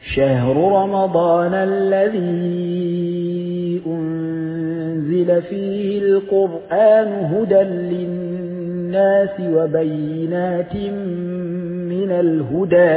شهر رمضان الذي أنزل فيه القرآن هدى للناس وبينات من الهدى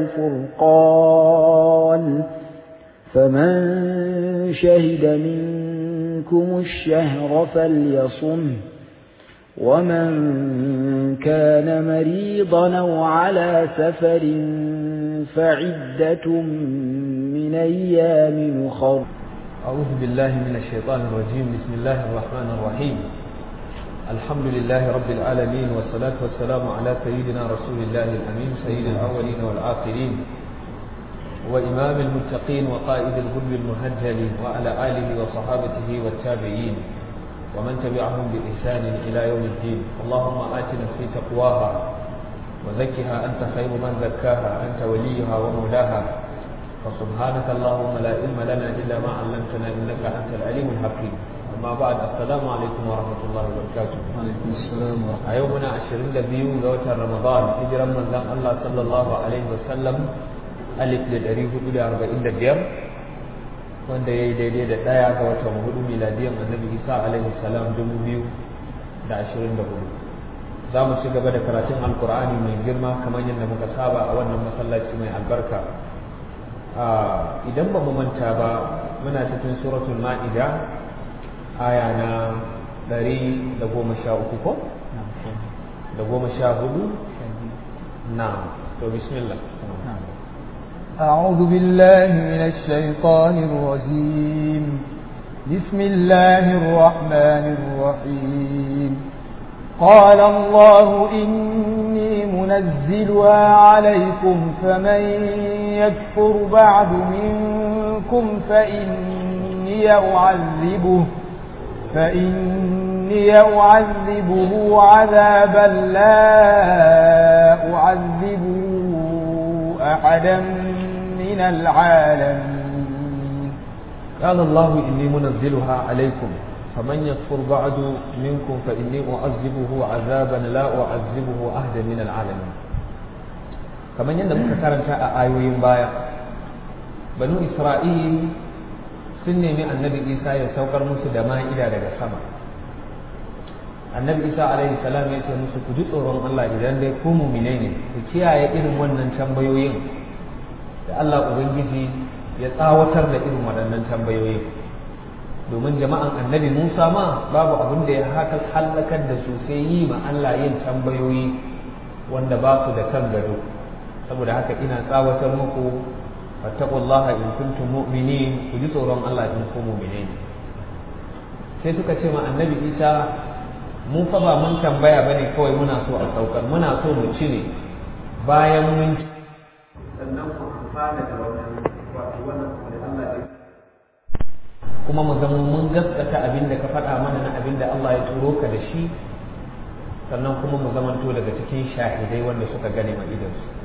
والفرقان فمن شهد منكم الشهر فليصمه ومن كان مريضا أو على سفر فعدة من أيام أخر أعوذ بالله من الشيطان الرجيم بسم الله الرحمن الرحيم الحمد لله رب العالمين والصلاة والسلام على سيدنا رسول الله الأمين سيد الأولين والآخرين وإمام المتقين وقائد الغرب المهجل وعلى آله وصحابته والتابعين ومن تبعهم بإحسان إلى يوم الدين اللهم آت نفسي تقواها وزكها أنت خير من زكاها أنت وليها ومولاها فسبحانك اللهم لا علم لنا إلا ما علمتنا إنك أنت العليم الحكيم أما بعد السلام عليكم ورحمة الله وبركاته وعليكم السلام ورحمة أيومنا عشرين دبيو لوت رمضان هجرا من الله صلى الله عليه وسلم ألف لدريه إلى أربعين دبير wanda ya yi daidai da ɗaya ga watan hudu miladiyan annabi isa alaihi salam dubu biyu da ashirin da hudu za mu ci gaba da karatun alkur'ani mai girma kamar yadda muka saba a wannan masallaci mai albarka idan ba mu manta ba muna cikin suratul ma'ida aya na ɗari da goma sha uku ko da goma sha hudu na to bismillah أعوذ بالله من الشيطان الرجيم بسم الله الرحمن الرحيم قال الله إني منزلها عليكم فمن يكفر بعد منكم فإني أعذبه فإني أعذبه عذابا لا أعذبه أحدا من العالمين قال الله إني منزلها عليكم فمن يكفر بعد منكم فإني أعذبه عذابا لا أعذبه أحدا من العالمين kamar yadda muka karanta a ayoyin baya banu isra'il sun nemi annabi isa ya saukar musu da ma'ida daga sama annabi isa alaihi salam ya ce musu ku ji tsoron allah idan dai ku mumine ne ku kiyaye irin wannan tambayoyin da allah ubangiji ya tsawatar da irin waɗannan tambayoyin domin jama'an annabi musa ma babu abin da ya haka hallakar da su sai yi ma allah yin tambayoyi wanda ba su da kan gado saboda haka ina tsawatar muku fattaqullaha in kuntum mu'minin ku ji tsoron Allah in ku mu'mine ne sai suka ce ma annabi Isa mun fa ba mun tambaya bane kawai muna so a saukar muna so mu ci ne bayan mun ci sannan ku amfana da wannan wato wannan da Allah ya kuma mu zama mun gaskata abin da ka faɗa mana na abin da Allah ya turo ka da shi sannan kuma mu zamanto daga cikin shahidai wanda suka gane ma idansu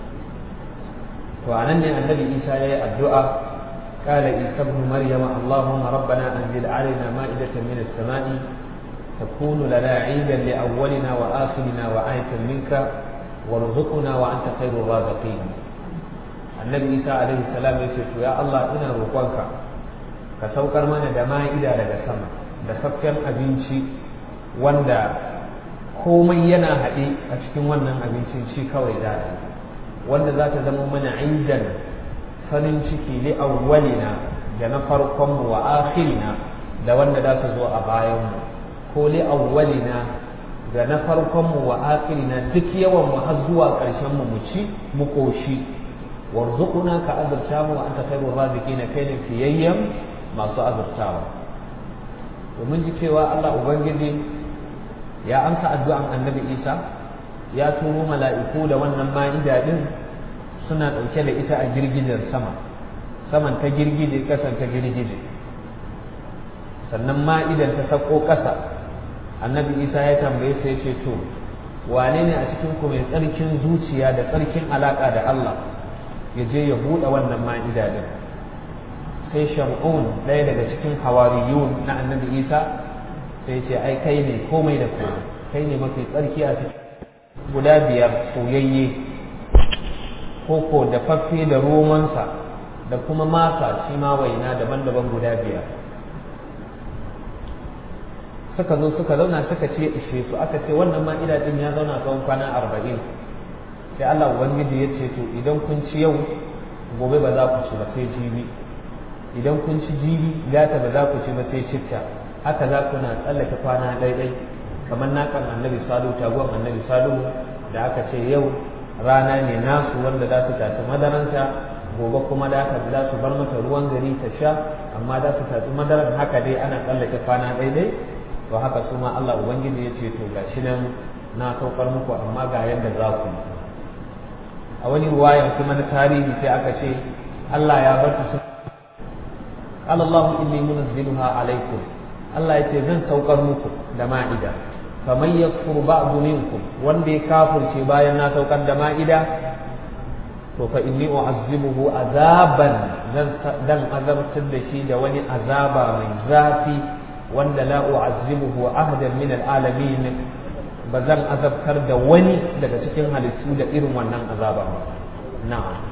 to anan ne annabi isa ya yi addu'a قال عيسى ابن مريم اللهم ربنا انزل علينا مائدة من السماء تكون لنا عيدا لأولنا وآخرنا وآية منك وارزقنا وأنت خير الرازقين النبي عيسى عليه السلام يقول يا الله إنا روقك كسوكر من دماء إلى لك سما دفكر أبنشي وندا komai yana haɗe a cikin wannan abincin shi kawai za wanda za ta zama mana indan farin ciki li awwalina da na farkonmu wa akhirina da wanda za su zo a bayanmu ko li awwalina da na farkonmu wa akhirina duk yawan mu har zuwa ƙarshen mu mu ci mu koshi warzuquna ka azurta mu anta khairur raziqin kai ne fiyayyan masu azurtawa domin ji cewa Allah ubangiji ya amsa addu'an annabi Isa ya turo mala'iku da wannan ma'ida din suna ɗauke da ita a girgijen sama saman ta girgije ƙasan ta girgije sannan ma'idan ta sako ƙasa annabi isa ya tambaye sai ce to wane ne a cikin ku mai tsarkin zuciya da tsarkin alaƙa da Allah ya je ya buɗe wannan ma'ida din sai shamun ɗaya daga cikin hawariyun na annabi isa sai ce ai kai ne komai da komai kai ne mafi tsarki a cikin guda biyar soyayye koko da faffe da romansa da kuma masa shi ma waina daban-daban guda biyar suka zo suka zauna suka ce ishe su aka ce wannan ma'ida din ya zauna tsawon kwana arba'in sai Allah ubangiji ya ce to idan kun ci yau gobe ba za ku ci ba sai jibi idan kun ci jibi gata ba za ku ci ba sai citta haka za ku na tsallake kwana ɗaiɗai kamar nakan annabi salu taguwan annabi salu da aka ce yau rana ne nasu wanda za su taci madaranta gobe kuma da aka za su bar mata ruwan gari ta sha amma za su taci madaran haka dai ana tsallake kwana ɗaiɗai to haka su ma Allah ubangiji ya ce to gashi nan na saukar muku amma ga yadda za ku yi a wani ruwayan kuma na tarihi sai aka ce Allah ya bar su Allah inni munazziluha alaikum Allah ya ce zan saukar muku da ma'ida faman yakfur ba'du minkum wanda ya kafirce bayan na saukar da ma'ida to fa inni u'azzibuhu azaban dan azabtar da shi da wani azaba mai zafi wanda la u'azzibuhu ahadan min al'alamin ba zan azabtar da wani daga cikin halittu da irin wannan azaba ba na'am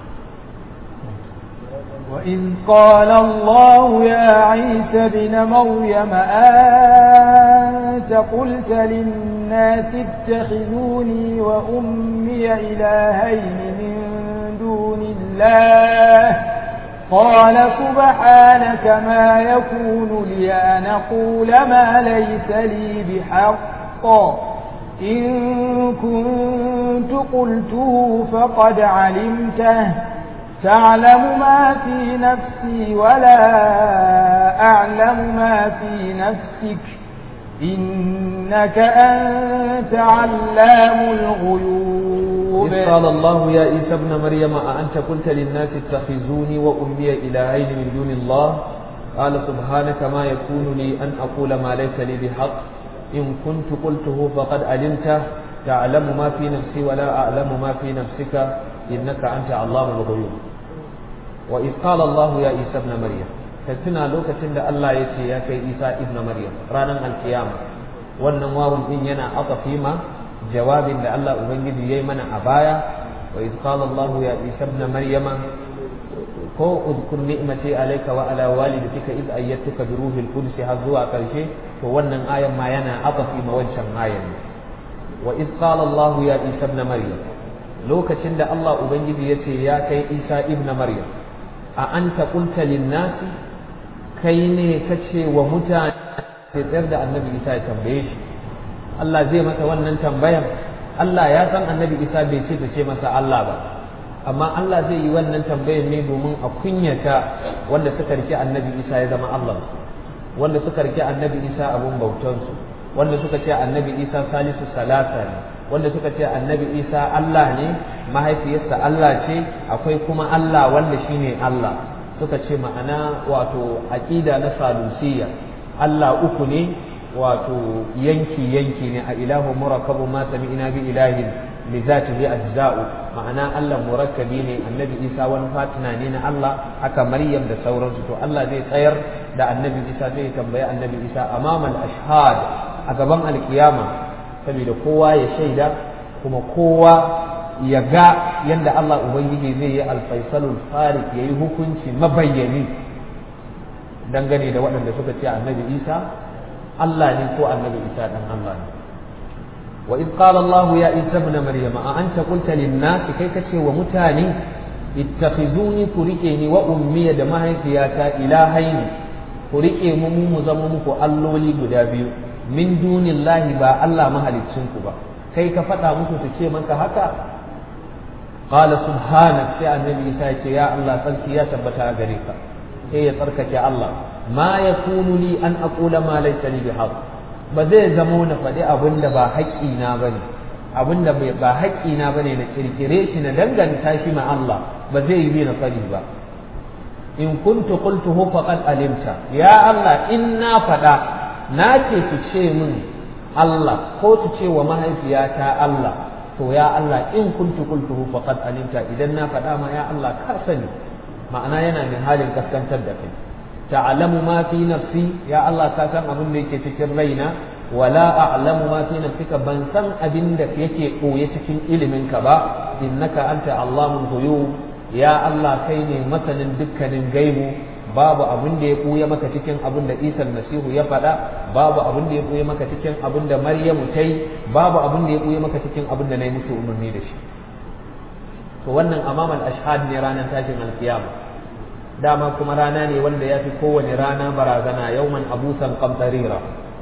وإذ قال الله يا عيسى ابن مريم أنت قلت للناس اتخذوني وأمي إلهين من دون الله قال سبحانك ما يكون لي أن أقول ما ليس لي بحق إن كنت قلته فقد علمته تعلم ما في نفسي ولا أعلم ما في نفسك إنك أنت علام الغيوب إذ قال الله يا عيسى ابن مريم أأنت قلت للناس اتخذوني وأمي إلهين من دون الله قال سبحانك ما يكون لي أن أقول ما ليس لي بحق إن كنت قلته فقد علمته تعلم ما في نفسي ولا أعلم ما في نفسك إنك أنت علام الغيوب وإذ قال الله يا عيسى ابن مريم فتنا لوكة الله يتي يا كي عيسى ابن مريم رانا القيامة wannan wawun din yana aqafi ma jawabin da Allah ubangiji yayi mana a baya wa iz qala Allah ya Isa ibn Maryama ko udkur ni'mati alayka wa ala walidatika iz ayyatuka bi ruhil qudus har zuwa karshe to wannan ayan ma yana aqafi ma wancan ayan wa iz qala Allah ya Isa ibn Maryam lokacin da Allah ubangiji yace ya kai Isa ibn Maryam a anta qulta lin nasi kai ne kace wa mutane sai tsayar da annabi isa ya tambaye shi Allah zai masa wannan tambayan Allah ya san annabi isa bai ce ta ce masa Allah ba amma Allah zai yi wannan tambayan ne domin a kunyata wanda suka rike annabi isa ya zama Allah wanda suka rike annabi isa abun bautansu wanda suka ce annabi isa salisu salasa ne wanda suka ce annabi isa Allah ne mahaifiyarsa Allah ce akwai kuma Allah wanda shine Allah suka ce ma'ana wato aqida na salusiyya Allah uku ne wato yanki yanki ne a ilahu murakkabu ma sami'na bi ilahin li zatihi ajza'u ma'ana Allah murakkabi ne annabi Isa wani fatina ne na Allah haka Maryam da sauransu to Allah zai tsayar da annabi Isa zai tambayi annabi Isa amamal ashhad a gaban alkiyama saboda kowa ya shaida kuma kowa ya ga yadda Allah Ubangiji zai yi alfaisalul farik ya yi hukunci mabayyani dangane da waɗanda suka ce annabi Isa Allah ne ko annabi Isa dan Allah ne wa iz qala Allah ya Isa ibn Maryam a anta qulta lin nas kai kace wa mutane ittakhizuni ku rike ni wa ummi da mahaifiyata ilahaini ku rike mu mu zama muku alloli guda biyu min dunillahi ba Allah mahaliccin ku ba kai ka faɗa musu su ce maka haka qala subhanak sai annabi Isa ya ce ya Allah sarki ya tabbata a gare ka sai ya tsarkake Allah ma ya kunu li an aqula ma laysa li bihaq ba zai zamo na faɗi abin da ba haƙƙina bane abin da ba haƙƙina bane na kirkire shi na danganta shi ma Allah ba zai yi na faɗi ba in kuntu qultuhu faqad alimta ya Allah in na faɗa na ce su ce min Allah ko su ce wa mahaifiyata Allah to ya Allah in kuntu qultuhu faqad alimta idan na faɗa ma ya Allah ka sani ma'ana yana min halin kaskantar da kai ta'lamu ma fi nafsi ya Allah ka san abin da yake cikin raina wala a'lamu ma fi nafsika ban san abin da yake koye cikin ilimin ka ba innaka anta allamul ghuyub ya Allah kai ne masanin dukkanin gaibu babu abin da ya ɓuya maka cikin abin da Isa Masihu ya faɗa babu abin da ya ɓuya maka cikin abin da Maryamu ta yi babu abin da ya ɓuya maka cikin abin da na yi musu umarni da shi to wannan amamal ashhad ne ranar tashin alkiyama dama kuma rana ne wanda ya fi kowane rana barazana yauman abusan kamtarira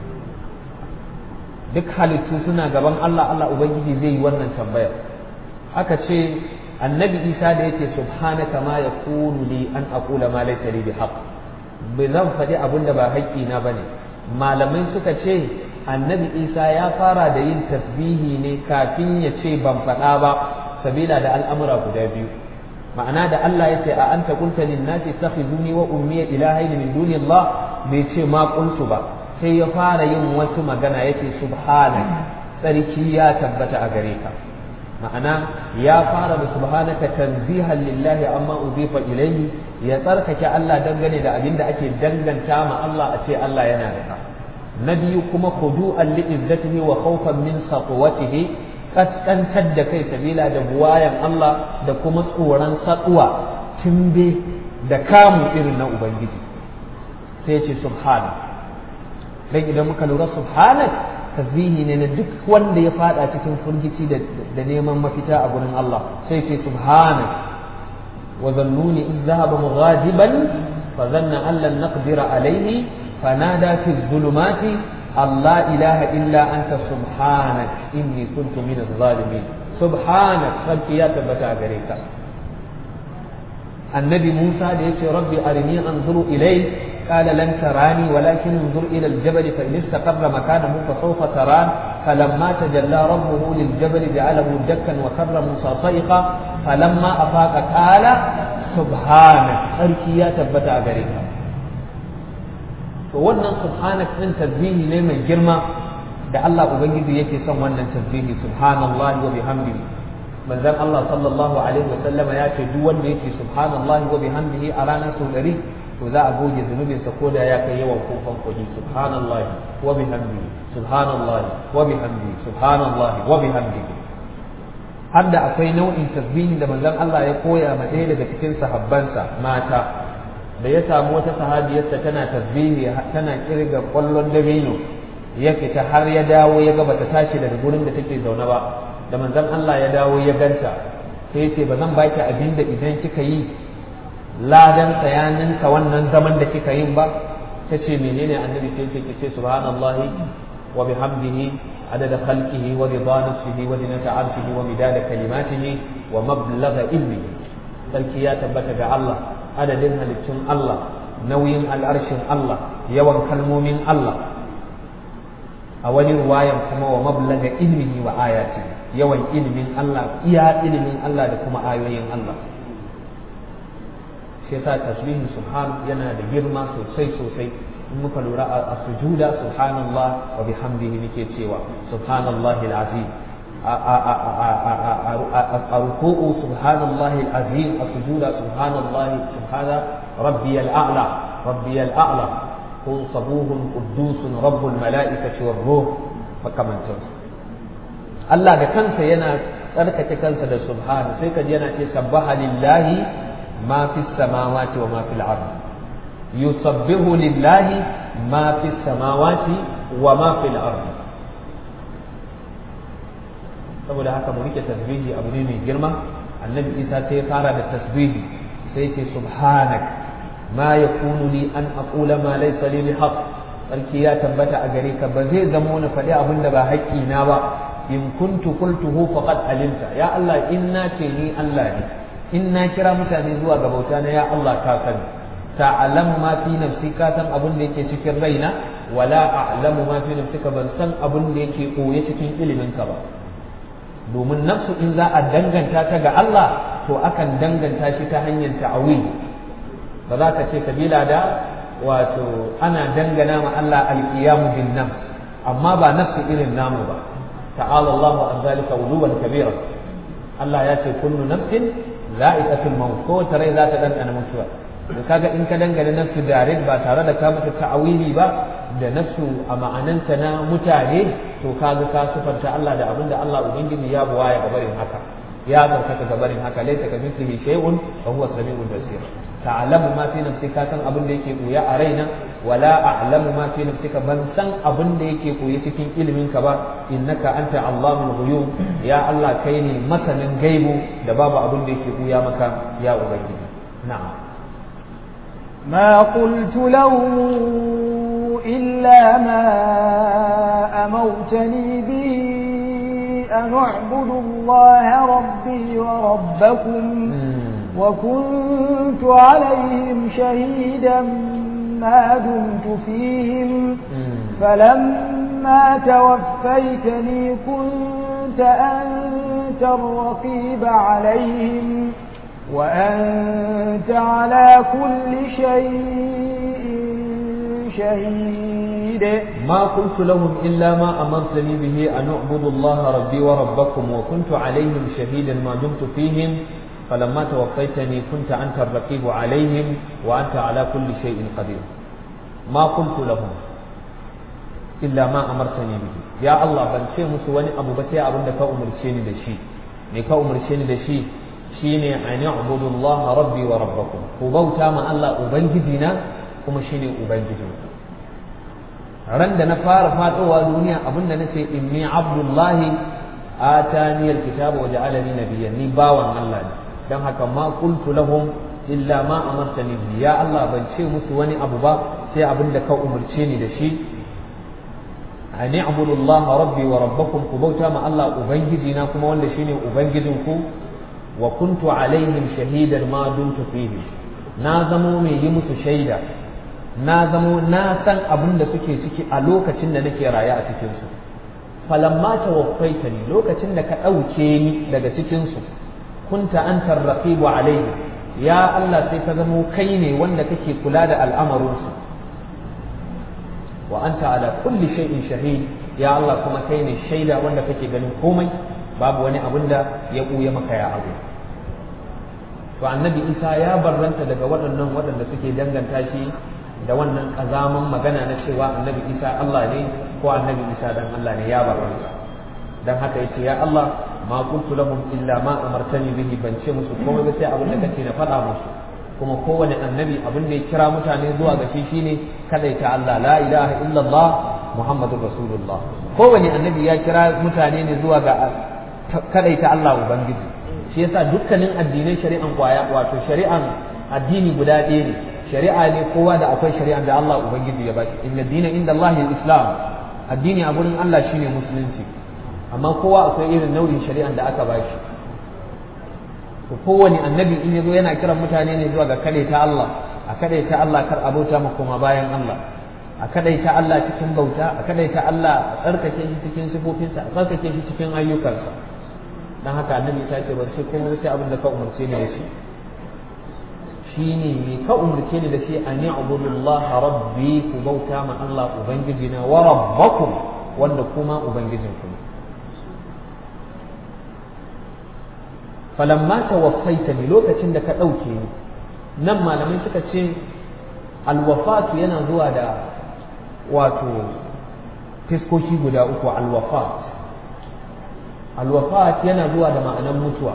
duk halittu suna gaban Allah Allah Ubangiji zai yi wannan tambayar aka ce annabi isa da yake subhanaka ma yakunu li an aqula ma laysa li bihaq bai zan faɗi abin da ba haƙƙi na bane malamai suka ce annabi isa ya fara da yin tasbihi ne kafin ya ce ban faɗa ba sabila da al'amura guda biyu ma'ana da Allah ya ce a anta qulta lin nasi takhizuni wa ummi ilahaini min duni Allah bai ce ma qultu ba sai ya fara yin wasu magana yake subhanak tsarki ya tabbata a gare ka ma'ana ya fara da subhanaka tanzihan lillahi amma uzifa ilayhi ya tsarkake Allah dangane da abin da ake danganta ma Allah a ce Allah yana da ka na biyu kuma khudu'an li izzatihi wa khawfan min saqwatihi kaskantar da kai sabila da buwayan Allah da kuma tsoron saduwa timbe da kamu irin na ubangiji sai ya ce subhana dan idan muka lura subhanak tasbihi ne na duk wanda ya fada cikin furgici da neman mafita a gurin Allah sai ce subhanak wa zannuni iz dhahaba mughadiban fa zanna an lan naqdira alayhi fanada fi dhulumati Allah ilaha illa anta subhanak inni kuntu min adh-dhalimin subhanak sarki ya tabbata gare ka annabi Musa da yace rabbi arini anzuru ilayk قال لن تراني ولكن انظر إلى الجبل فإن استقر مكانه فسوف تران فلما تجلى ربه للجبل جعله دكا وخر موسى صيقا فلما أفاق قال سبحانك أركي يا تبتا غريكا wannan subhanak din tasbihi ne mai girma da Allah ubangiji yake son wannan tasbihi subhanallahi wa bihamdihi manzon Allah sallallahu alaihi wa sallama ya ce duk wanda yake subhanallahi wa bihamdihi a ranar sau ɗari to za a goge zunubinsa ko da ya kai yawan kofan kuɗi subhanallahi wa bihamdihi subhanallahi wa bihamdihi subhanallahi wa bihamdihi har da akwai nau'in tasbihin da manzon Allah ya koya ma ɗaya daga cikin sahabbansa mata da ya samu wata sahabiyarsa tana tasbihi tana kirga kwallon dabino ya fita har ya dawo ya ga bata tashi daga gurin da take zaune ba da manzon Allah ya dawo ya ganta sai ya ce ba zan baki abin da idan kika yi ladan tsayaninka wannan zaman da kika yin ba ta ce menene annabi sai ce ki ce subhanallahi wa bihamdihi adada khalqihi wa rida nafsihi wa zinata arshihi wa midada kalimatihi wa mablagha ilmihi sarki ya tabbata ga Allah adadin halittun Allah nauyin al'arshin Allah yawan kalmomin Allah a wani ruwayan kuma wa mablaga ilmihi wa ayati yawan ilimin Allah iya ilimin Allah da kuma ayoyin Allah shi yasa tasbihin subhan yana da girma sosai sosai in muka lura a sujuda subhanallah wa bihamdihi nake cewa subhanallahi alazim a ruku'u subhanallahi alazim a sujuda subhanallahi subhana rabbiyal a'la rabbiyal a'la ko sabuhun quddusun rabbul mala'ikati war ruh makamantansu Allah da kansa yana tsarkake kansa da subhana sai kaji yana ce sabbaha lillahi ما في السماوات وما في الأرض يسبح لله ما في السماوات وما في الأرض saboda haka mu rike tasbihi abu ne mai girma annabi isa sai ya fara da tasbihi sai ce subhanak ma yakunu li an aqula ma laysa li bihaq sarki ya tabbata a gare ka ba zai zamo na faɗi abin da ba haƙƙi na ba in kuntu qultuhu faqad alimta ya Allah in na ce ni Allah ne in na kira mutane zuwa ga bauta na ya Allah ka sani ta'lamu ma fi nafsi ka san abin da yake cikin raina wala a'lamu ma fi nafsika ban san abin da yake koye cikin ilimin ka ba domin nafsu in za a danganta ta ga Allah to akan danganta shi ta hanyar ta'awil ba za ka ce kabila da wato ana dangana ma Allah alqiyamu bin nafs amma ba nafsu irin namu ba ta'ala Allahu an zalika uluwan kabira Allah ya ce kullu nafsin za'iqatul maut ko ta rai za ta dandana mutuwa to kaga in ka dangane nafsu direct ba tare da ka mata ta'awili ba da nafsu a ma'ananta na mutane to kaga ka sufanta Allah da abinda Allah ubangiji ya buwaya ga barin haka ya tsarkaka gabarin haka laysa ka mithlihi shay'un wa huwa samiul basir ta'lamu ma fi nafsi ka san abin da yake koya a raina wala a'lamu ma fi nafsika ban san abin da yake koyi cikin ilimin ka ba innaka anta allamul ghuyub ya Allah kai ne masanin gaibu da babu abin da yake koya maka ya ubangiji na'am ما قلت لهم إلا ما أمرتني به أن اعبدوا الله ربي وربكم وكنت عليهم شهيدا ما دمت فيهم فلما توفيتني كنت أنت الرقيب عليهم وأنت على كل شيء شهيد ما قلت لهم إلا ما أمرتني به أن اعبدوا الله ربي وربكم وكنت عليهم شهيدا ما دمت فيهم فلما توفيتني كنت أنت الرقيب عليهم وأنت على كل شيء قدير ما قلت لهم إلا ما أمرتني به يا الله بل شيء مسواني أبو بسي أبو دكا أمرشيني دشي نكا أمرشيني دشي shine an ya'budu Allah rabbi wa rabbakum ku bauta ma Allah ubangijina kuma shine ubangijinku ran da na fara fadowa duniya abinda nace inni abdullahi atani alkitaba wa ja'alani nabiyyan ni bawan Allah ne dan haka ma qultu lahum illa ma amartani bi ya Allah ban ce musu wani abu ba sai abinda ka umurce ni da shi an ya'budu Allah rabbi wa rabbakum ku bauta ma Allah ubangijina kuma wanda shine ubangijinku wa kuntu alaihim shahidan ma dumtu fihi na zamo mai yi musu shaida na zamo na san abin da suke ciki a lokacin da nake raye a cikin su falamma tawaffaitani lokacin da ka ɗauke ni daga cikin su kunta antar raqibu alaihim ya Allah sai ka zamo kai ne wanda kake kula da al'amarin su wa anta ala kulli shay'in shahid ya Allah kuma kai ne shaida wanda kake ganin komai babu wani abin da ya ɓuya maka ya abu to annabi isa ya barranta daga waɗannan waɗanda suke danganta shi da wannan ƙazaman magana na cewa annabi isa Allah ne ko annabi isa dan Allah ne ya barranta dan haka yace ya Allah ma qultu lahum illa ma amartani bihi ban ce musu komai ba sai abin da kace na faɗa musu kuma kowane annabi abin da ya kira mutane zuwa ga shi shine kadaita Allah la ilaha illallah muhammadur rasulullah kowane annabi ya kira mutane ne zuwa ga kadaita Allah ubangiji shi yasa dukkanin addinai shari'an kwaya wato shari'an addini guda ɗaya ne shari'a ne kowa da akwai shari'an da Allah ubangiji ya bashi inna dina inda Allah islam addini a gurin Allah shine musulunci amma kowa akwai irin nau'in shari'an da aka bashi to kowane annabi in yazo yana kiran mutane ne zuwa ga kadaita Allah a kadaita Allah kar abota mu kuma bayan Allah a kadaita Allah cikin bauta a kadaita Allah a tsarkake shi cikin sifofinsa a tsarkake shi cikin ayyukansa dan haka annabi ta ce ban ce komai sai abin da ka umarce ni da shi shine me ka umarce ni da shi an ya'budullah rabbi ku bauta ma Allah ubangijina wa rabbakum wanda kuma ubangijinku ne falamma tawaffaitani lokacin da ka ɗauke ni nan malamai suka ce alwafatu yana zuwa da wato fiskoki guda uku alwafat alwafat yana zuwa da ma'anan mutuwa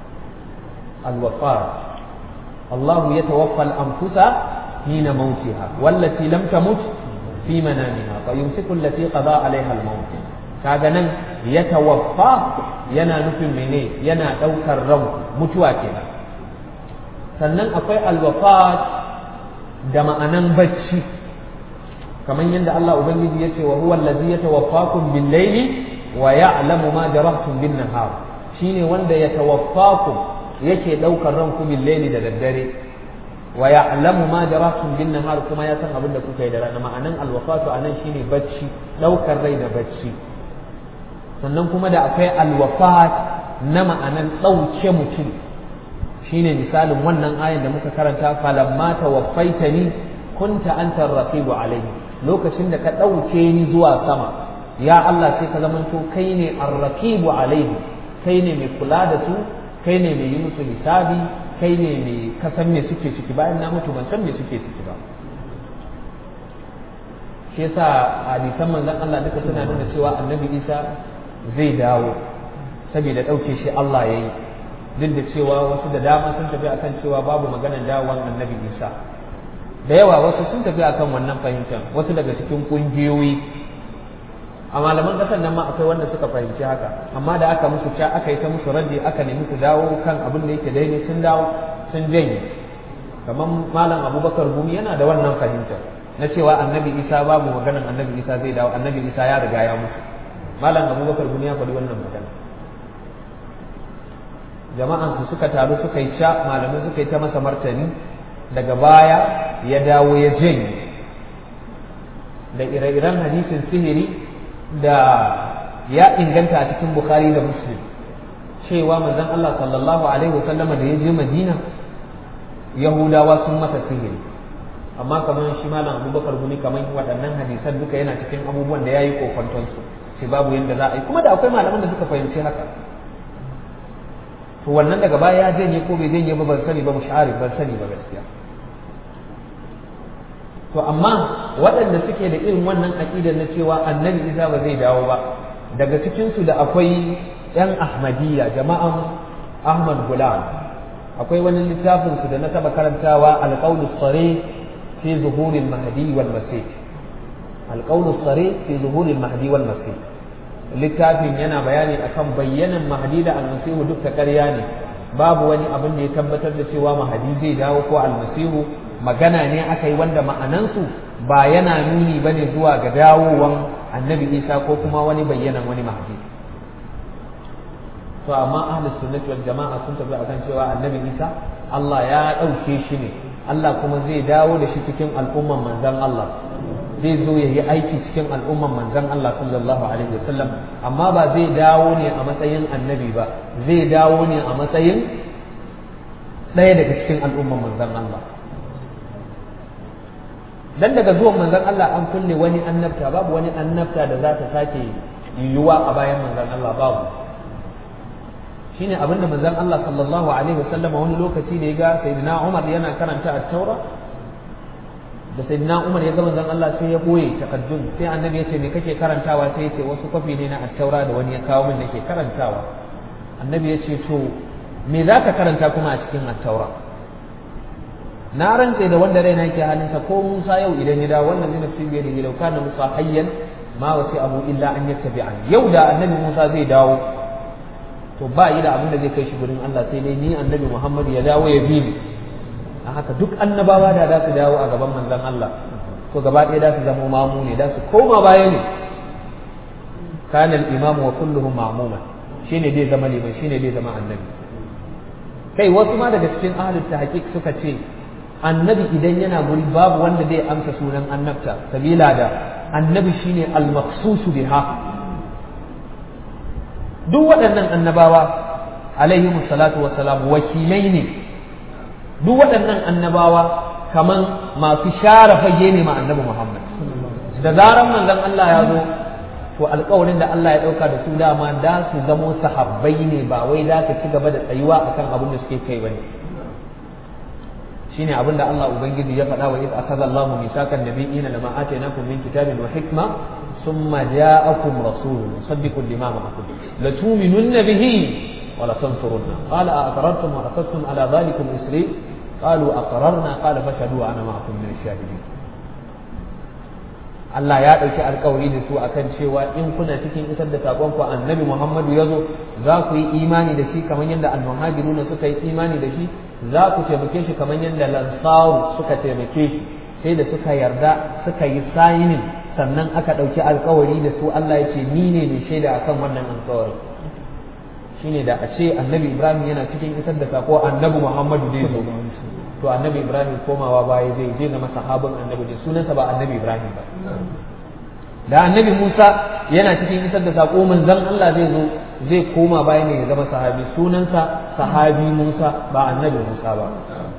alwafat Allah ya tawaffa al-anfusa hina mautiha wallati lam tamut fi manamiha fa yumsiku allati qada alaiha al-maut kaga nan ya tawaffa yana nufin mene yana daukar ran mutuwa kenan sannan akwai alwafat da ma'anan bacci kamar yadda Allah ubangiji yace wa huwa allazi yatawaffakum bil layli wa ya'lamu ma jarahtum bin nahar shine wanda yatawaffakum yake daukar ranku bil layli da daddare wa ya'lamu ma jarahtum bin nahar kuma ya san abin da kuka yi da rana ma'anan alwafatu anan shine bacci daukar rai da bacci sannan kuma da akwai alwafat na ma'anan ɗauke mutum shine misalin wannan ayan da muka karanta falamma tawaffaitani kunta anta raqibu alaihi lokacin da ka ɗauke ni zuwa sama ya Allah sai ka zamanto kai ne arraqibu alaihi kai ne mai kula da su kai ne mai yi musu hisabi kai ne mai kasan me suke ciki bayan na mutu ban san me suke ciki ba shi yasa hadisan manzon Allah duka suna nuna cewa annabi Isa zai dawo saboda ɗauke shi Allah ya yi duk da cewa wasu da dama sun tafi akan cewa babu maganar dawowan annabi isa da yawa wasu sun tafi akan wannan fahimtar wasu daga cikin kungiyoyi a malaman ƙasar nan ma akwai wanda suka fahimci haka amma da aka musu ca aka yi ta musu raddi aka nemi su dawo kan abin da yake daidai sun dawo sun janye kamar malam abubakar gumi yana da wannan fahimtar na cewa annabi isa babu maganan annabi isa zai dawo annabi isa ya riga ya mutu malam abubakar gumi ya faɗi wannan magana jama'an su suka taru suka yi ca malamai suka yi ta masa martani daga baya ya dawo ya janye da ire-iren hadisin sihiri da ya inganta a cikin bukhari da muslim cewa manzon Allah sallallahu alaihi wasallama da ya je madina yahudawa sun masa sihiri amma kamar shi malam abubakar gumi kamar waɗannan hadisan duka yana cikin abubuwan da ya yi kofantonsu ce babu yadda za a yi kuma da akwai malaman da suka fahimci haka to wannan daga baya ya janye ko bai janye ba ban sani ba mushari ban sani ba gaskiya to amma waɗanda suke da irin wannan aƙidar na cewa annabi isa ba zai dawo ba daga cikinsu da akwai yan ahmadiyya jama'an ahmad gulam akwai wani littafin su da na taba karantawa alqaulu sare fi zuhuril mahdi wal masih alqaulu sare fi zuhuril mahdi wal masih littafin yana bayani akan bayyanan mahdi da almasihu duk ta ƙarya ne babu wani abin da ya tabbatar da cewa mahdi zai dawo ko almasihu magana ne aka yi wanda ma'anansu ba yana nuni ba ne zuwa ga dawowan annabi isa ko kuma wani bayyanan wani mahdi to amma ahlus sunnati wal jama'a sun tafi akan cewa annabi isa Allah ya ɗauke shi ne Allah kuma zai dawo da shi cikin al'umman manzon Allah zai zo ya yi aiki cikin al'umman manzon Allah sallallahu alaihi wasallam amma ba zai dawo ne a matsayin annabi ba zai dawo ne a matsayin ɗaya daga cikin al'umman manzon Allah dan daga zuwan manzon Allah an kulle wani annabta babu wani annabta da za ta sake yiwuwa a bayan manzon Allah babu shine abinda manzon Allah sallallahu alaihi wasallam wani lokaci da ya ga sayyidina Umar yana karanta at-taura da sayyidina Umar ya ga manzon Allah sai ya boye takaddun sai annabi ya ce me kake karantawa sai ya ce wasu kwafi ne na at-taura da wani ya kawo min nake karantawa annabi ya ce to me zaka karanta kuma a cikin at-taura na rantse da wanda raina yake halinsa ko Musa yau idan ya dawo wannan zai nafsi biyar da lau kana Musa hayyan ma wasi abu illa an yattabi'an yau da annabi Musa zai dawo to ba yi da abin da zai kai shi gurin Allah sai dai ni annabi Muhammad ya dawo ya bi ni a haka duk annabawa da za su dawo a gaban manzon Allah to gaba ɗaya da su zama mamu ne da su koma baya ne kana al-imamu wa kulluhum ma'muman shine dai zama liman shine dai zama annabi kai wasu ma daga cikin ahlul tahqiq suka ce annabi idan yana guri babu wanda zai amsa sunan annabta sabila da annabi shine al-maqsusu biha duk waɗannan annabawa alaihi salatu wassalam wakilai ne duk waɗannan annabawa kaman masu share fage ne ma annabi Muhammad da zaran manzon Allah ya zo to alƙawarin da Allah ya ɗauka da su dama da su zamo sahabbai ne ba wai da ka ci gaba da tsayuwa akan abin da suke kai bane shine abin da Allah ubangiji ya faɗa wa iz akhadha Allahu misakan nabiyina lama atainakum min kitabin wa hikma thumma ja'akum rasulun musaddiqun lima ma'akum la tu'minunna bihi wa la tansurunna qala a aqrartum wa aqadtum ala dhalikum isri qalu aqrarna qala fashhadu ana ma'akum min ash-shahidin Allah ya ɗauki alkawari da su akan cewa in kuna cikin isar da sakon ku annabi Muhammadu ya zo za ku yi imani da shi kamar yadda almuhajiruna suka yi imani da shi za ku taimake shi kamar yadda lansaru suka taimake shi sai da suka yarda suka yi sayinin sannan aka ɗauki alkawari da su Allah ya ce ni ne mai shaida akan wannan alkawari shine da a ce annabi Ibrahim yana cikin isar da sako annabi Muhammadu zai zo to annabi Ibrahim komawa baya zai je zama sahabin annabi ne sunansa ba annabi Ibrahim ba da annabi Musa yana cikin isar da sako manzon Allah zai zo zai koma baya ne ya zama sahabi sunansa sahabi Musa ba annabi Musa ba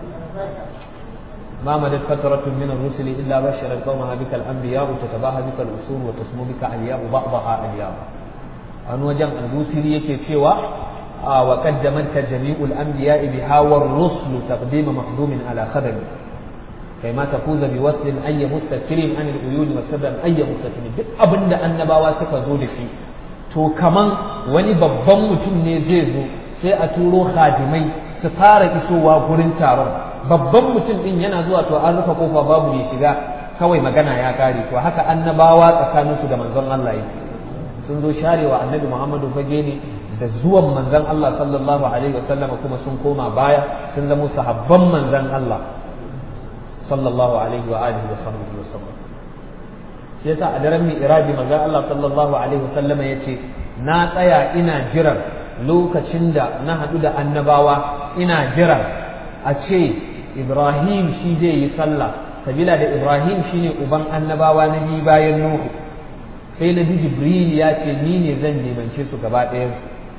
ما مدت فترة من الرسل إلا بشر قومها بك الأنبياء تتباهى بك الأصول وتسمو بك ألياء بعضها ألياء أن وجن البوسري يكي سوى آه وقدمتك جميع الأنبياء بها والرسل تقديم مقدوم على خدم كما تفوز بوصل أي مستكر عن العيون والسبب أي مستكر أبن النباوة سكا زود في to kaman wani babban mutum ne zai zo sai a turo khadimai su fara isowa gurin taron babban mutum din yana zuwa to an rufe kofa babu ya shiga kawai magana ya kare to haka annabawa tsakaninsu da manzon Allah yake sun zo sharewa annabi Muhammadu fage ne da zuwan manzon Allah sallallahu alaihi wasallam kuma sun koma baya sun zama sahabban manzon Allah sallallahu alaihi wa alihi wa sahbihi wa sallam shi yasa a daren mi'raji manzon Allah sallallahu alaihi wasallam yace na tsaya ina jiran lokacin da na haɗu da annabawa ina jiran a ce Ibrahim shi zai yi sallah sabila da Ibrahim shine uban annabawa na biyu bayan Nuhu sai na ji Jibril ya ce ni ne zan limance su gaba ɗayan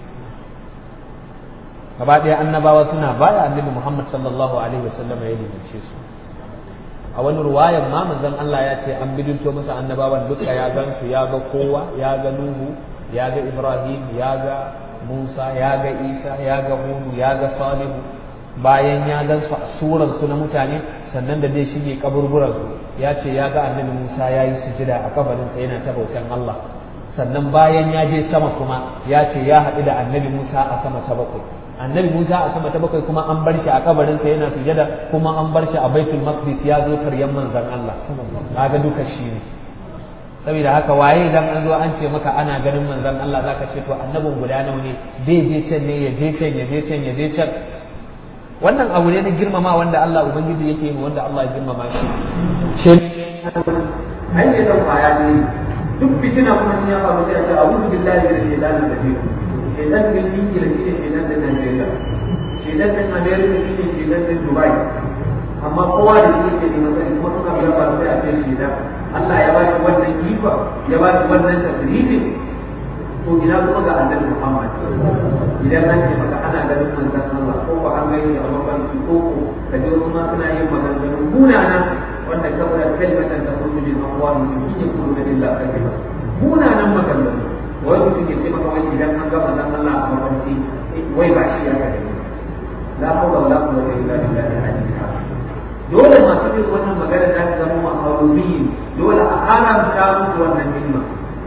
gaba ɗaya annabawa suna baya annabi Muhammad sallallahu alaihi wasallam ya limance su a wani ruwayan ma manzon Allah ya ce an bidinto masa annabawan duka ya gan su ya ga kowa ya ga Nuhu ya ga Ibrahim ya ga Musa ya ga Isa ya ga Hudu ya ga Salihu bayan ya gan su a suran su na mutane sannan da zai shige kaburburan su ya ce ya ga annabi Musa ya yi sujida a kabarin sa yana ta bautan Allah sannan bayan ya je sama kuma ya ce ya haɗu da annabi Musa a sama ta bakwai annabi Musa a sama ta bakwai kuma an bar shi a kabarin sa yana sujada kuma an bar shi a Baitul Maqdis ya zo karyan manzon Allah kaga duka shi ne saboda haka waye idan an zo an ce maka ana ganin manzon Allah zaka ce to annabin guda nawa ne zai je can ne ya je can ya je can ya je can wannan abu ne na girmama wanda Allah ubangiji yake yi wanda Allah ya girmama shi shi an ce dan kwaya ne duk fitina kuma ya faru sai a ce a'udhu billahi minash shaitanir rajim shaitan din Ingila shi ne shaitan din Najeriya shaitan din America shi ne shaitan din Dubai amma kowa da shi yake neman sani kuma suna biya ba sai a ce shaitan Allah ya ba shi wannan kifa ya ba shi wannan tasirifin to ina kuma ga annabi Muhammad idan an ce maka ana ganin manzon Allah ko ko an gani a mafarki ko ko ka ji wasu ma suna yin maganganun munana wanda kabura kalmatan ta kullu min aqwami in yakunu lillahi kadhiba munanan maganganu wai mutum ke ce maka wai idan an ga manzon Allah a mafarki wai ba shi ya gani la hawla wala quwwata illa billahi al-aliyyil dole masu yin wannan magana za ta zama ma'aruri dole a haramta musu wannan himma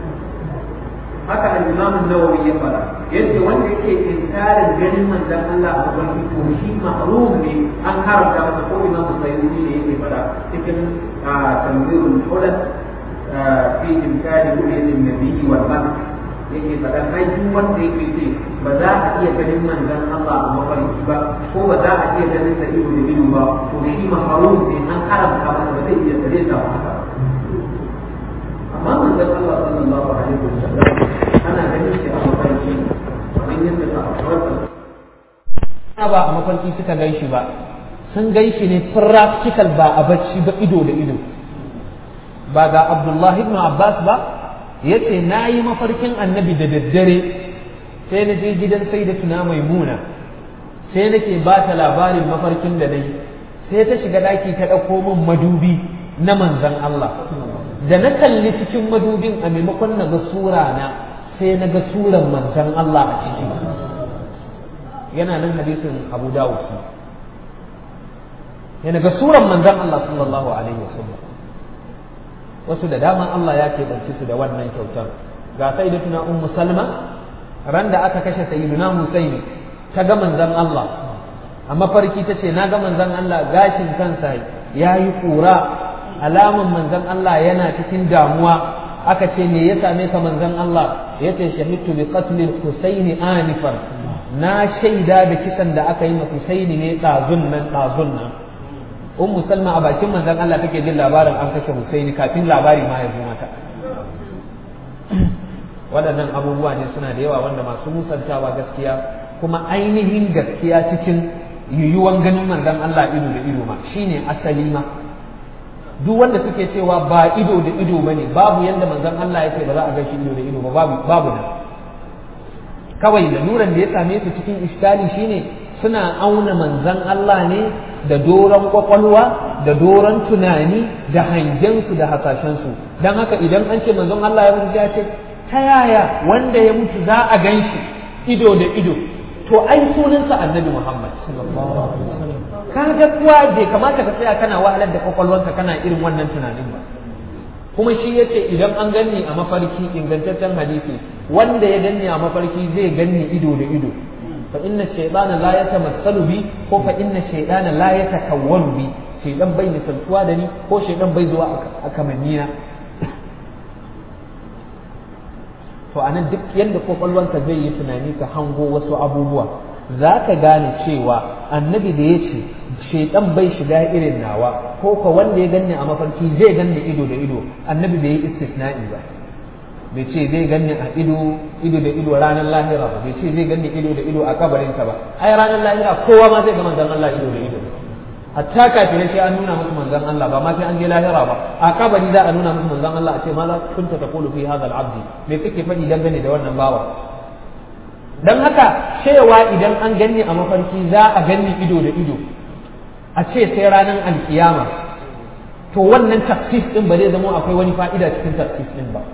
haka al-Imam an-Nawawi ya fara yace wanda yake inkarin ganin manzon Allah a gaban to shi mahrum ne an haramta masa ko Imam Sayyidi ne yake fara cikin tanzirul hulal fi imkani ru'yati an-nabi wal malak yake fara ai duk wanda yake ce ba za a iya ganin manzon Allah a mafarki ba ko ba za a iya ganin sa ido da ido ba to shi mahrum ne an haramta masa ba zai iya tare da haka amma manzon Allah sallallahu alaihi wasallam ana ganin shi a mafarki kamar yadda ta akwai ba a mafarki suka gan shi ba sun gan shi ne practical ba a bacci ba ido da ido ba ga Abdullahi ibn Abbas ba yace na yi mafarkin annabi da daddare sai na je gidan sai da tuna maimuna sai nake ba ta labarin mafarkin da na yi sai ta shiga daki ta ɗauko min madubi na manzan Allah da na kalli cikin madubin a maimakon na ga sura na sai na ga suran manzan Allah a ciki yana nan hadisin Abu Dawud yana ga suran manzan Allah sallallahu alaihi wasallam wasu da dama Allah ya keɓance su da wannan kyautar ga sayyidatuna ummu salma ran da aka kashe sayyiduna husaini ta ga manzan Allah a mafarki ta ce na ga manzan Allah gashin kansa ya yi ƙura alaman manzan Allah yana cikin damuwa aka ce me ya same ka manzan Allah ya ce shahidtu bi qatlil husaini anifan na shaida da kisan da aka yi ma husaini ne ɗazun nan ɗazun nan ummu salma a bakin manzan Allah take jin labarin an kashe husaini kafin labari ma ya zo mata waɗannan abubuwa ne suna da yawa wanda masu musantawa gaskiya kuma ainihin gaskiya cikin yiwuwan ganin manzan Allah ido da ido ma shine asali ma duk wanda suke cewa ba ido da ido bane babu yanda manzan Allah yake ba za a ga shi ido da ido ba babu babu nan kawai laluran da ya same su cikin iskali shine suna auna manzan Allah ne da doron kwakwalwa da doron tunani da hangensu da hasashensu don haka idan an ce manzon Allah ya mutu ya ce ta yaya wanda ya mutu za a gan shi ido da ido to ai sunansa annabi Muhammad ka ga kuwa bai kamata ka tsaya kana wahalar da kwakwalwanka kana irin wannan tunanin ba kuma shi yace idan an ganni a mafarki ingantaccen hadisi wanda ya ganni a mafarki zai ganni ido da ido fa inna shaytana la yatamassalu bi ko fa inna shaytana la yatakawwalu bi shaytan bai misaltuwa da ni ko shaytan bai zuwa a kamannina to anan duk yadda kwakwalwanka zai yi tunani ka hango wasu abubuwa za ka gane cewa annabi da ya ce shaidan bai shiga irin nawa ko ka wanda ya ganni a mafarki zai ganni ido da ido annabi bai yi istisna'i ba bai ce zai ganni a ido ido da ido ranar lahira ba bai ce zai ganni ido da ido a kabarinsa ba ai ranar lahira kowa ma zai ga manzon Allah ido da ido hatta kafirai sai an nuna musu manzon Allah ba ma sai an je lahira ba a kabari za a nuna musu manzon Allah a ce ma za kunta taqulu fi hadha al-abdi me kake faɗi dangane da wannan bawa dan haka cewa idan an ganni a mafarki za a ganni ido da ido a ce sai ranar alkiyama to wannan tafsis din ba zai zama akwai wani fa'ida cikin tafsis din ba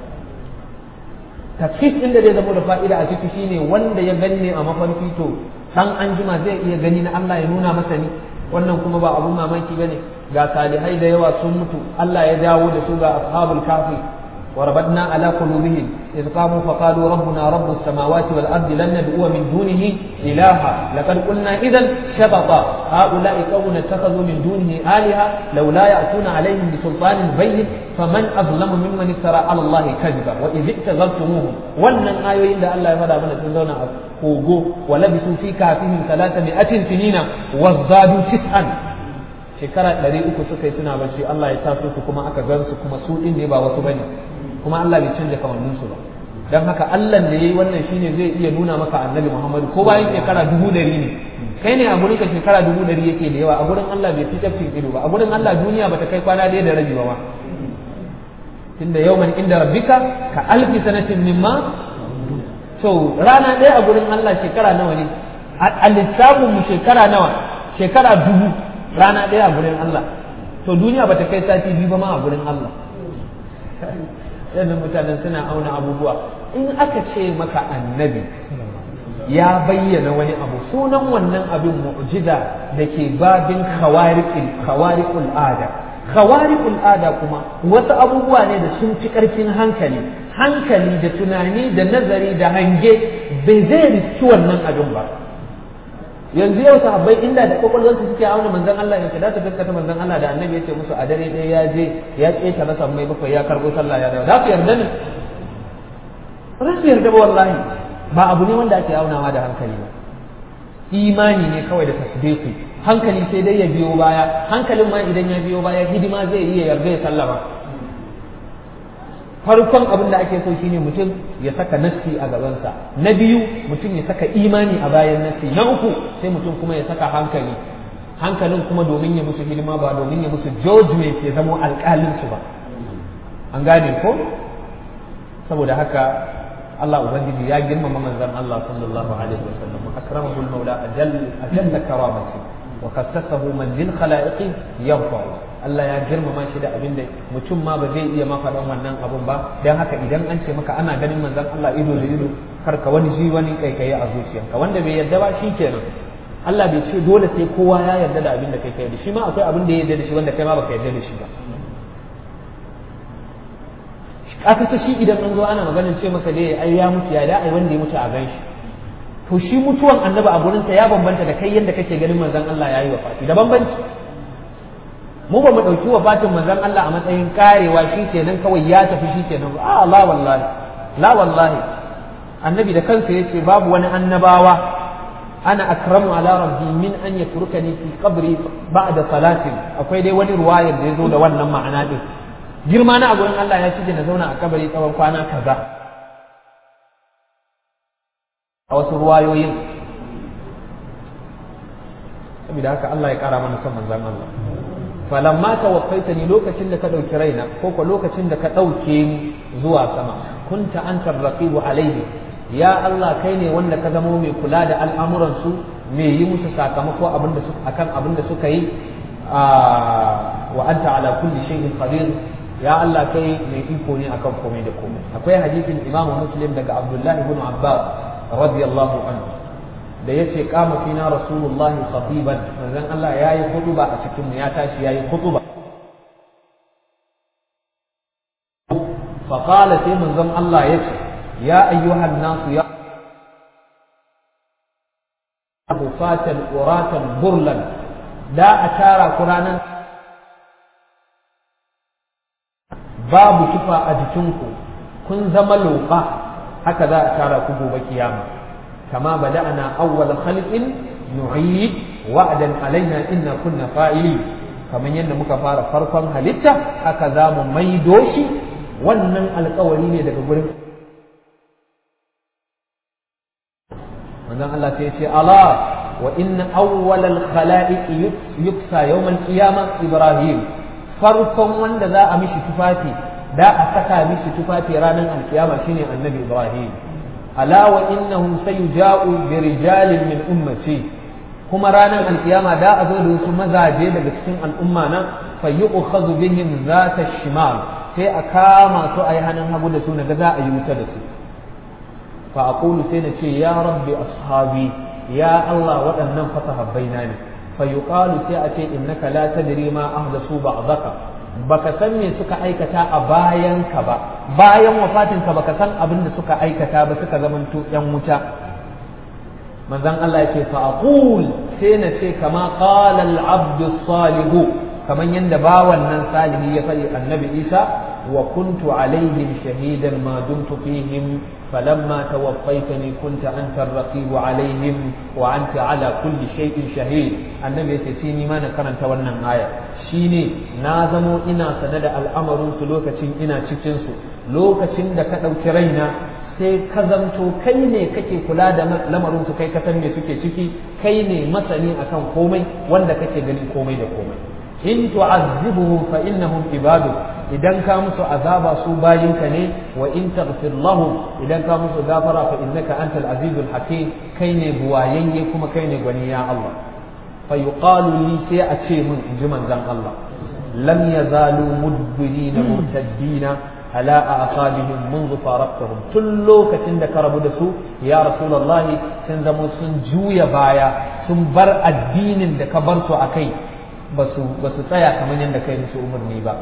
tafsis din da zai zama da fa'ida a ciki shine wanda ya ganni a mafarki to dan anjima zai iya gani na Allah ya nuna masa ni wannan kuma ba abun mamaki bane ga salihai da yawa sun mutu Allah ya dawo da su ga ashabul kafi وربطنا على قلوبهم إذ قاموا فقالوا ربنا رب السماوات والأرض لن ندعو من دونه إلها لقد قلنا إذا شبطا هؤلاء قوم اتخذوا من دونه آلهة لولا يأتون عليهم بسلطان بين فمن أظلم ممن افترى على الله كذبا وإذ ابتغلتموهم ولن آيوين إلا الله يفدى من الزنزون kogo ولبثوا في كافهم ثلاثمائة سنين وازدادوا تسعا shekara ɗari uku suka yi suna bacci Allah ya taso su kuma aka gan su kuma su ɗin ne ba wasu bane kuma Allah bai canja kamannin su ba dan haka Allah da yayi wannan shine zai iya nuna maka Annabi Muhammad ko bayan shekara dubu ɗari ne kai ne a gurin ka shekara dubu ɗari yake da yawa a gurin Allah bai fi tafkin ido ba a gurin Allah duniya bata kai kwana ɗaya da rabi ba ma tunda yawman inda rabbika ka alfi sanatin mimma to rana ɗaya a gurin Allah shekara nawa ne a lissafin mu shekara nawa shekara dubu rana ɗaya a gurin Allah to duniya bata kai sati biyu ba ma a gurin Allah yanzu mutanen suna auna abubuwa in aka ce maka annabi ya bayyana wani abu sunan wannan abin mu'jiza da ke babin khawariqul ada khawariqul ada kuma wasu abubuwa ne da sun fi ƙarfin hankali hankali da tunani da nazari da hange bai zai riski wannan abin ba yanzu yau sahabbai inda da kwakwalwarsu suke auna manzon Allah ya da ta gaskata manzon Allah da annabi ya ce musu a dare ɗaya ya je ya keta rasa mai bakwai ya karbo sallah ya dawo za su yarda ne ba za su yarda ba wallahi ba abu ne wanda ake aunawa da hankali ba imani ne kawai da tasdiqi hankali sai dai ya biyo baya hankalin ma idan ya biyo baya hidima zai iya yarda ya sallama farkon abin da ake so shine mutum ya saka nassi a gabansa na biyu mutum ya saka imani a bayan nassi na uku sai mutum kuma ya saka hankali hankalin kuma domin ya musu hidima ba domin ya musu judgment ya zamo alƙalinsu ba an gane ko saboda haka Allah ubangiji ya girmama manzon Allah sallallahu alaihi wasallam akramahu al-maula ajal ajalla karamati wa kassasahu man lil khalaiqi yarfa Allah ya girmama shi da abin da mutum ma ba zai iya ma faɗan wannan abun ba dan haka idan an ce maka ana ganin manzon Allah ido da ido kar ka wani ji wani kaikayi a zuciyarka wanda bai yarda ba shikenan Allah bai ce dole sai kowa ya yarda da abin da kai kai da shi ma akwai abin da ya yarda da shi wanda kai ma baka yarda da shi ba aka ta shi idan an zo ana maganin ce maka dai ai ya mutu ya da ai wanda ya mutu a gan shi to shi mutuwan annabi a gurinsa ya bambanta da kai yadda kake ganin manzon Allah ya yi wafati da bambanci mu ba mu ɗauki wafatin manzon Allah a matsayin karewa shi kenan kawai ya tafi shi kenan a la wallahi la wallahi annabi da kansa yace babu wani annabawa ana akramu ala rabbi min an yatrukani fi qabri ba'da salatin akwai dai wani ruwayar da ya zo da wannan ma'ana din girma na a gurin Allah ya ci na zauna a kabari tsawon kwana kaza a wasu ruwayoyin saboda haka Allah ya kara mana son manzon Allah falamma tawaffaitani lokacin da ka dauki raina ko ko lokacin da ka dauke ni zuwa sama kunta antar raqibu alaihi ya Allah kai ne wanda ka zamo mai kula da al'amuran su mai yi musu sakamako abin da akan abin da suka yi wa anta ala kulli shay'in qadir ya Allah kai mai iko ne akan komai da komai akwai hadisin Imam Muslim daga Abdullah ibn Abbas radiyallahu anhu da yace kama fina Rasulullah khatiban manzon Allah yayi khutba a cikin mu ya tashi yayi khutba fa qala sai manzon Allah yace ya ayyuhan nasu ya hufatan uratan burlan da a tara ku ranar babu tufa a jikinku kun zama loɓa haka za a tara ku gobe kiyama kama bada'ana awwal khalqin nu'id wa'dan alaina inna kunna fa'ili kamar yadda muka fara farkon halitta haka za mu maido shi wannan alkawari ne daga gurin manzon Allah sai ya ce ala wa inna awwal al khalaiq yuksa yawm al qiyamah ibrahim farkon wanda za a mishi tufafi da a saka mishi tufafi ranar alkiyama shine annabi ibrahim ala wa innahum sayuja'u bi rijalin min ummati kuma ranar alkiyama da a zo da wasu mazaje daga cikin al'umma na fa yu'khadhu bihim zata shimal sai a kama su a yi hannun hagu da su na ga za a yi wuta da su fa aqulu sai na ce ya rabbi ashabi ya Allah waɗannan fasahabbaina ne fa yuqalu sai a ce innaka la tadri ma ahdathu ba'daka baka san me suka aikata a bayan ka ba bayan wafatin ka baka san abin da suka aikata ba suka zamanto yan wuta manzon Allah yake fa aqul sai na ce kama qala al-abdu salihu kaman yanda bawan nan salihi ya faɗi annabi Isa wa kuntu alaihim shahidan ma dumtu fihim فلما توفيتني كنت أنت الرقيب عليهم وأنت على كل شيء شهيد النبي يتسيني ما نكرن تولنا آية شيني نازمو إنا سند الأمر سلوكة إنا تشنسو لوكة دا كتو كرينا sai ka zamto kai ne kake kula da lamarin su kai ka san me suke ciki kai ne masani akan komai wanda kake ganin komai da komai in tu'azzibuhum fa innahum ibadu idan ka musu azaba su bayinka ne wa in taghfir lahum idan ka musu gafara fa innaka antal azizul hakim kai ne buwayayye kuma kai ne gwani ya Allah fa yuqalu li sai a ce mun inji manzon Allah lam yazalu mudbirina murtaddina ala aqabihim منذ فارقتهم tun lokacin da ka rabu da su ya rasulullah sun zama sun juya baya sun bar addinin da ka bar su akai ba su tsaya kamar yadda kai musu umarni ba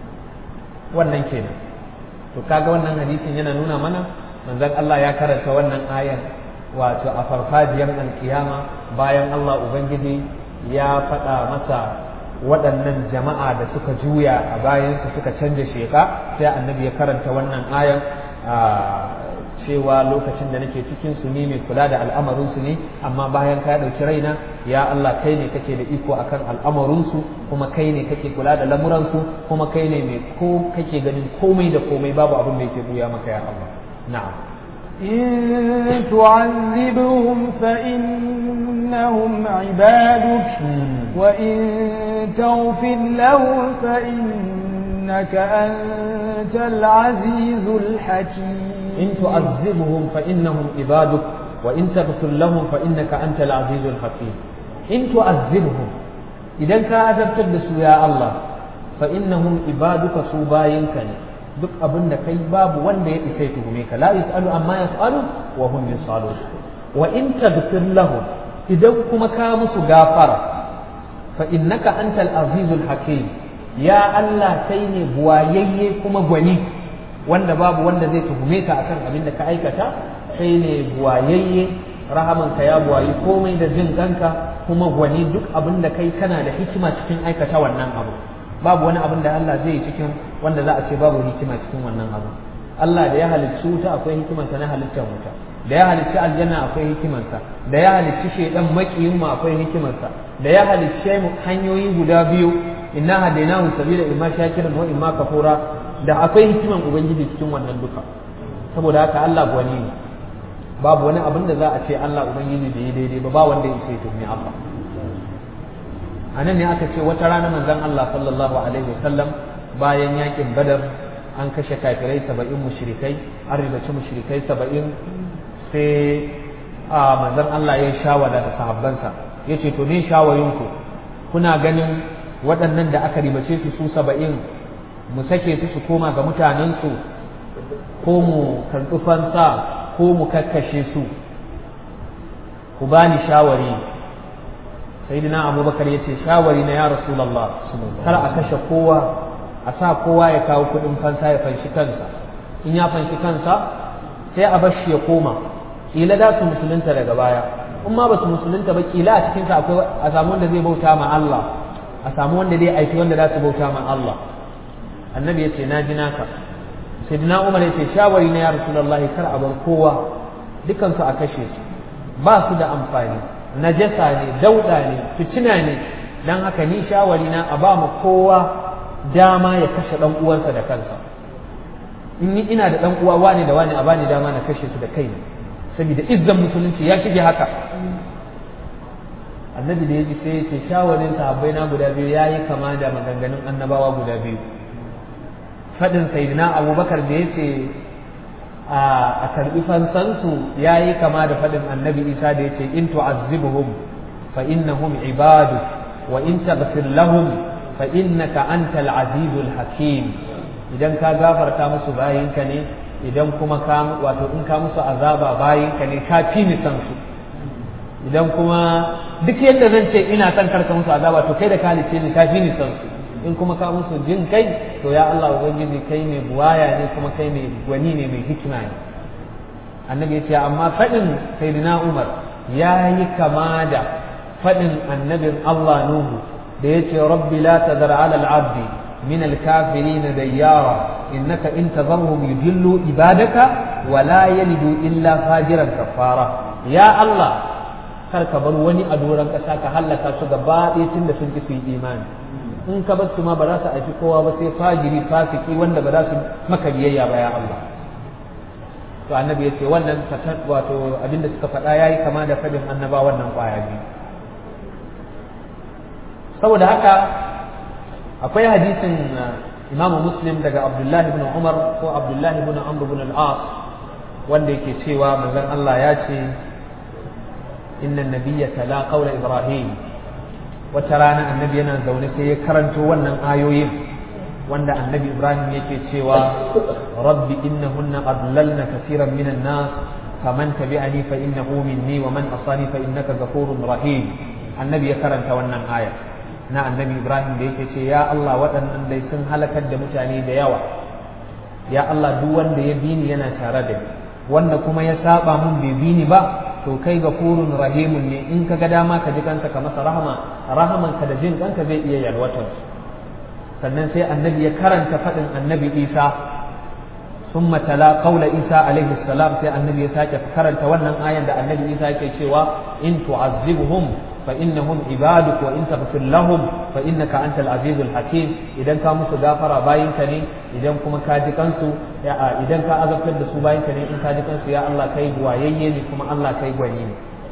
wannan kenan to kaga wannan hadisin yana nuna mana manzon Allah ya karanta wannan ayan wato a farfajiyar alkiyama bayan Allah ubangiji ya faɗa masa waɗannan jama'a da suka juya a bayansu suka canja sheka sai annabi ya karanta wannan ayan cewa lokacin da nake cikin su ne mai kula da al'amarin su ne amma bayan ka ɗauki raina ya Allah kai ne kake da iko akan al'amarin su kuma kai ne kake kula da lamuran su kuma kai ne mai ko kake ganin komai da komai babu abin da yake buya maka ya Allah na'am إن تعذبهم فإنهم عبادك وإن تغفر لهم فإنك أنت العزيز الحكيم إن تعذبهم فإنهم عبادك وإن تغفر لهم فإنك أنت العزيز الحكيم إن تعذبهم إذا كأذبت يا الله فإنهم عبادك سوباينك duk abin da kai babu wanda ya isa ya tuhume ka la yasalu amma yasalu wa hum yasalun wa in tagfir lahum idan kuma ka musu gafara fa innaka antal azizul hakim ya Allah kai ne buwayayye kuma gwani wanda babu wanda zai tuhume ka akan abin da ka aikata kai ne buwayayye rahamanka ya buwayi komai da jin kanka kuma gwani duk abin da kai kana da hikima cikin aikata wannan abu babu wani abin da Allah zai yi cikin wanda za a ce babu hikima cikin wannan abu Allah da ya halicci wuta akwai hikimarsa na halittar wuta da ya halicci aljanna akwai hikimarsa da ya halicci shaidan makiyin mu akwai hikimarsa da ya halicce mu hanyoyi guda biyu inna hadainahu sabila imma shakiran wa imma kafura da akwai hikiman ubangiji cikin wannan duka saboda haka Allah gwani ne babu wani abin da za a ce Allah ubangiji bai yi daidai ba ba wanda ya ce tumi Allah a nan ne aka ce wata rana manzon Allah sallallahu alaihi wasallam bayan yakin badar an kashe kafirai saba'in mushrikai an ribaci mushrikai saba'in sai a manzon Allah ya shawara da sahabbansa ya ce to ne shawarinku kuna ganin waɗannan da aka ribace su su saba'in mu sake su su koma ga mutanensu ko mu karɓi fansa ko mu kakkashe su ku bani shawari sayyidina abubakar ya ce shawari na ya rasulallah kar a kashe kowa a sa kowa ya kawo kuɗin fansa ya fanshi kansa in ya fanshi kansa sai a bar shi ya koma kila da su musulunta daga baya in ma ba su musulunta ba kila a cikinsa akwai a samu wanda zai bauta ma Allah a samu wanda zai aiki wanda za su bauta ma Allah annabi ya ce na ji naka sai dina umar ya ce shawari na ya rasulullah kar a bar kowa dukansu a kashe su ba su da amfani najasa ne dauda ne fitina ne dan haka ni shawari na a ba mu kowa dama ya kashe dan uwansa da kansa in ni ina da dan uwa wani da wani a bani dama na kashe su da kai saboda izzan musulunci ya shige haka annabi da ya ji sai ya ce shawarin sahabbai na guda biyu ya yi kama da maganganun annabawa guda biyu faɗin sayyidina abubakar da ya ce a karɓi fansansu ya yi kama da faɗin annabi isa da ya ce in tu'azzibuhum fa innahum ibadu wa in taghfir lahum fa innaka antal azizul hakim idan ka gafarta musu bayinka ne idan kuma ka wato in ka musu azaba bayinka ne ka fi ni san su idan kuma duk yadda zan ce ina son karka musu azaba to kai da ka halice ni ka fi ni san su in kuma ka musu jin kai to ya Allah ubangiji kai mai buwaya ne kuma kai mai gwani ne mai hikima ne annabi ya ce amma faɗin sayyidina Umar ya yi kama da faɗin annabin Allah Nuhu da ya ce rabbi la tadar ala al-abdi min al-kafirin dayyara innaka in tadharhum yudillu ibadaka wa la yalidu illa fajiran kafara ya Allah kar ka bar wani a doron ƙasa ka hallaka su gaba ɗaya tun da sun ki su yi imani in ka bar su ma ba za su aiki kowa ba sai fajiri fasiki wanda ba za su maka biyayya ba ya Allah to annabi ya ce wannan wato abinda suka faɗa yayi kama da fadin annaba wannan ƙwaya biyu saboda haka akwai hadisin Imam Muslim daga Abdullahi ibn Umar ko Abdullahi ibn Amr ibn al-As wanda yake cewa manzon Allah ya ce inna nabiyya tala qawla Ibrahim wata rana annabi yana zaune sai ya karanto wannan ayoyin wanda annabi Ibrahim yake cewa rabbi innahunna adlalna kaseeran minan nas faman tabi'ani fa innahu minni wa man asani fa innaka ghafurur rahim annabi ya karanta wannan aya na annabi Ibrahim da yake ce ya Allah waɗannan dai sun halakar da mutane da yawa ya Allah duk wanda ya bi ni yana tare da ni wanda kuma ya saba mun bai bi ni ba to kai gafurun rahimun ne in ka ga dama ka ji kanka ka masa rahama rahaman ka da jin kanka zai iya yalwatar sannan sai annabi ya karanta faɗin annabi Isa summa tala qawla Isa alaihi salam sai annabi ya sake karanta wannan ayan da annabi Isa yake cewa in tu'azzibuhum فإنهم عبادك وإن تغفر لهم فإنك أنت العزيز الحكيم إذا كان musu gafara bayinka ne idan kuma ka ji kansu idan ka azabtar da su bayinka ne in ka ji kansu ya Allah kai wayayye ne kuma Allah kai gwani ne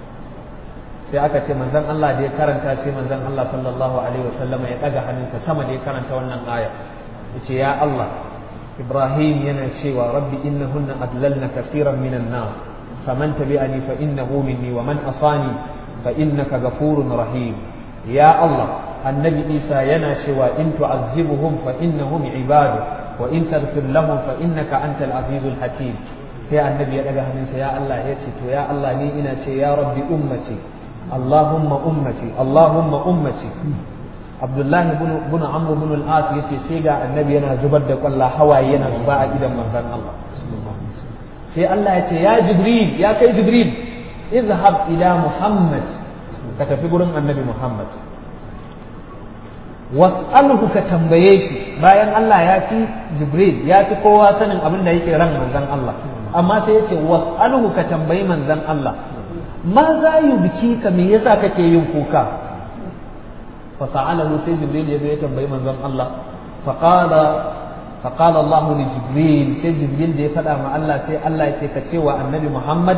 sai aka ce manzon Allah da ya karanta sai manzon Allah sallallahu alaihi wasallam ya daga hannunsa sama da ya karanta wannan aya yace ya Allah Ibrahim yana cewa rabbi innahunna adlalna kaseeran minan nas faman tabi'ani fa innahu minni wa man asani فإنك غفور رحيم يا الله النبي عيسى يناشي وإن تعذبهم فإنهم عبادك وإن تغفر لهم فإنك أنت العزيز الحكيم يا النبي يا يا الله يتي يا الله ني إنا يا ربي أمتي اللهم أمتي اللهم أمتي عبد الله بن بن عمرو بن العاص يتي سيغا النبي yana zubar da kwalla hawaye yana zuba a idan manzon Allah sai Allah ya ce ya Jibril ya kai Jibril اذهب إلى محمد كتفي قرن النبي محمد واسأله كتنبيش bayan Allah ya fi Jibril ya fi kowa sanin abin da yake ran manzon Allah amma sai yace was'aluhu ka tambayi manzon Allah ma za yi biki ka me yasa kake yin kuka fa sa'alahu sai Jibril ya zo ya tambayi manzon Allah fa qala fa qala Allah li Jibril sai Jibril da ya faɗa ma Allah sai Allah ya ce ka ce wa annabi Muhammad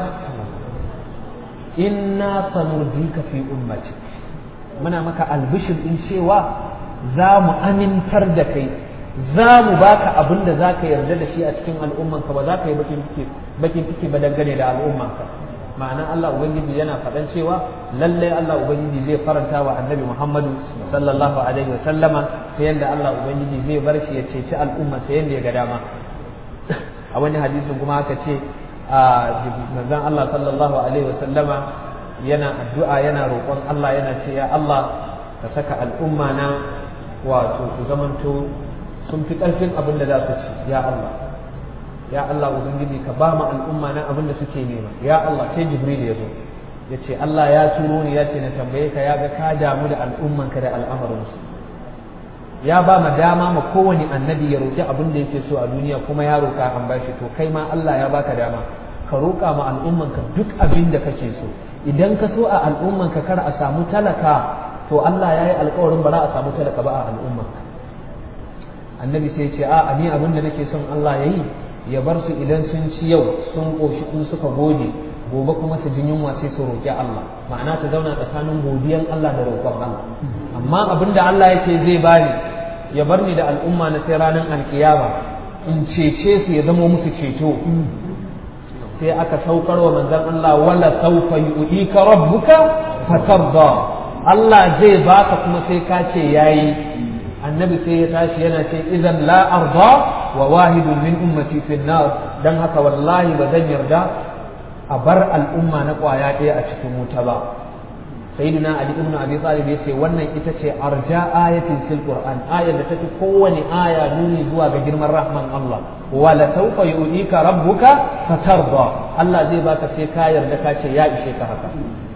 inna sanurdika fi ummati muna maka albishir in cewa za mu amintar da kai za mu baka abin da za ka yarda da shi a cikin al'ummanka ba za ka yi bakin ciki ba dangane da al'ummanka ma'ana Allah Ubangiji yana faɗan cewa lallai Allah Ubangiji zai faranta wa annabi Muhammadu sallallahu alaihi wa sallama ta yadda Allah Ubangiji zai bar shi ya ceci al'umma ta yadda ya ga dama a wani hadisin kuma aka ce a manzon Allah sallallahu alaihi wa sallama yana addu'a yana roƙon Allah yana ce ya Allah ka saka al'umma na wato su zamanto sun fi ƙarfin abin da za su ci ya Allah ya Allah ubangiji ka ba mu al'umma na abin da suke nema ya Allah sai jibril ya zo ya ce Allah ya turo ni ya ce na tambaye ka ya ga ka damu da al'ummanka da al'amarinsu ya ba ma dama ma kowane annabi ya roƙi abin da yake so a duniya kuma ya roƙa an bashi to kai ma Allah ya baka dama ka roƙa ma al'ummanka duk abin da kake so idan ka so a al'ummanka kar a samu talaka to Allah ya yi alƙawarin ba za a samu talaka ba a al'ummanka annabi sai ce a ni abin da nake son Allah ya yi ya bar su idan sun ci yau sun ƙoshi in suka gode gobe kuma su jin yunwa sai su roƙi Allah ma'ana ta zauna tsakanin godiyan Allah da roƙon Allah amma abin da Allah yake zai bani ya bar ni da al'umma na sai ranar alkiyama in cece su ya zama musu ceto sai aka saukar wa manzon Allah wala saufa yu'ika rabbuka fatarda Allah zai baka kuma sai ka ce yayi annabi sai ya tashi yana ce idan la arda wa wahidun min ummati fi nar dan haka wallahi ba zan yarda a bar al'umma na kwaya ɗaya a cikin wuta ba sayyidina ali ibn abi talib yace wannan ita ce arja ayatin fil qur'an ayar da tafi kowane aya nuni zuwa ga girman rahman Allah wa la sawfa yu'tika rabbuka fatarda Allah zai baka sai ka yarda ka ce ya ishe ka haka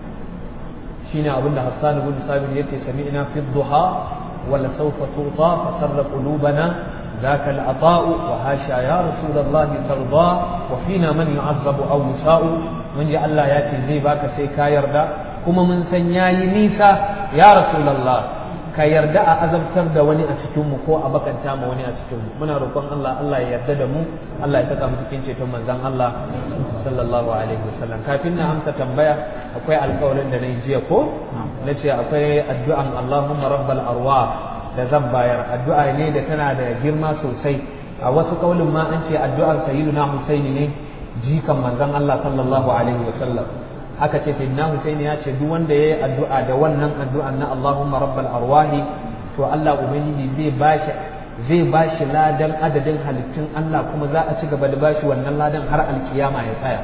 shine abinda Hassan ibn Sabir yace sami'na fi duha wa la sawfa tuta fasarra qulubana ذاك العطاء وهاشا يا رسول الله ترضى وفينا من يعذب او يساء من جاء الله ياتي زي باك سي كا يردا kuma mun san yayi nisa ya rasulullah ka yarda a azabtar da wani a cikin mu ko a bakanta ma wani a cikin mu muna roƙon Allah Allah ya yarda da mu Allah ya saka mu cikin ceton manzon Allah sallallahu alaihi wasallam kafin na amsa tambaya akwai alƙawarin da nayi jiya ko nace akwai addu'an Allahumma rabbal arwah da zan bayar addu'a ne da tana da girma sosai a wasu kaulin ma an ce addu'ar sayyiduna Husaini ne jikan manzon Allah sallallahu alaihi wasallam aka ce sayyidina Husaini ya ce duk wanda yayi addu'a da wannan addu'an na Allahumma rabbal arwahi to Allah ubangiji zai bashi zai bashi ladan adadin halittun Allah kuma za a ci gaba da bashi wannan ladan har alkiyama ya tsaya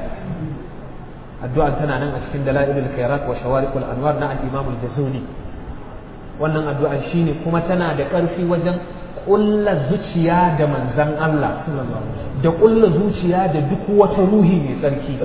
addu'an tana nan a cikin dalailul khairat wa shawariqul anwar na al-imam al-jazuli wannan addu'an shine kuma tana da ƙarfi wajen ƙulla zuciya da manzan Allah da ƙulla zuciya da duk wata ruhi mai tsarki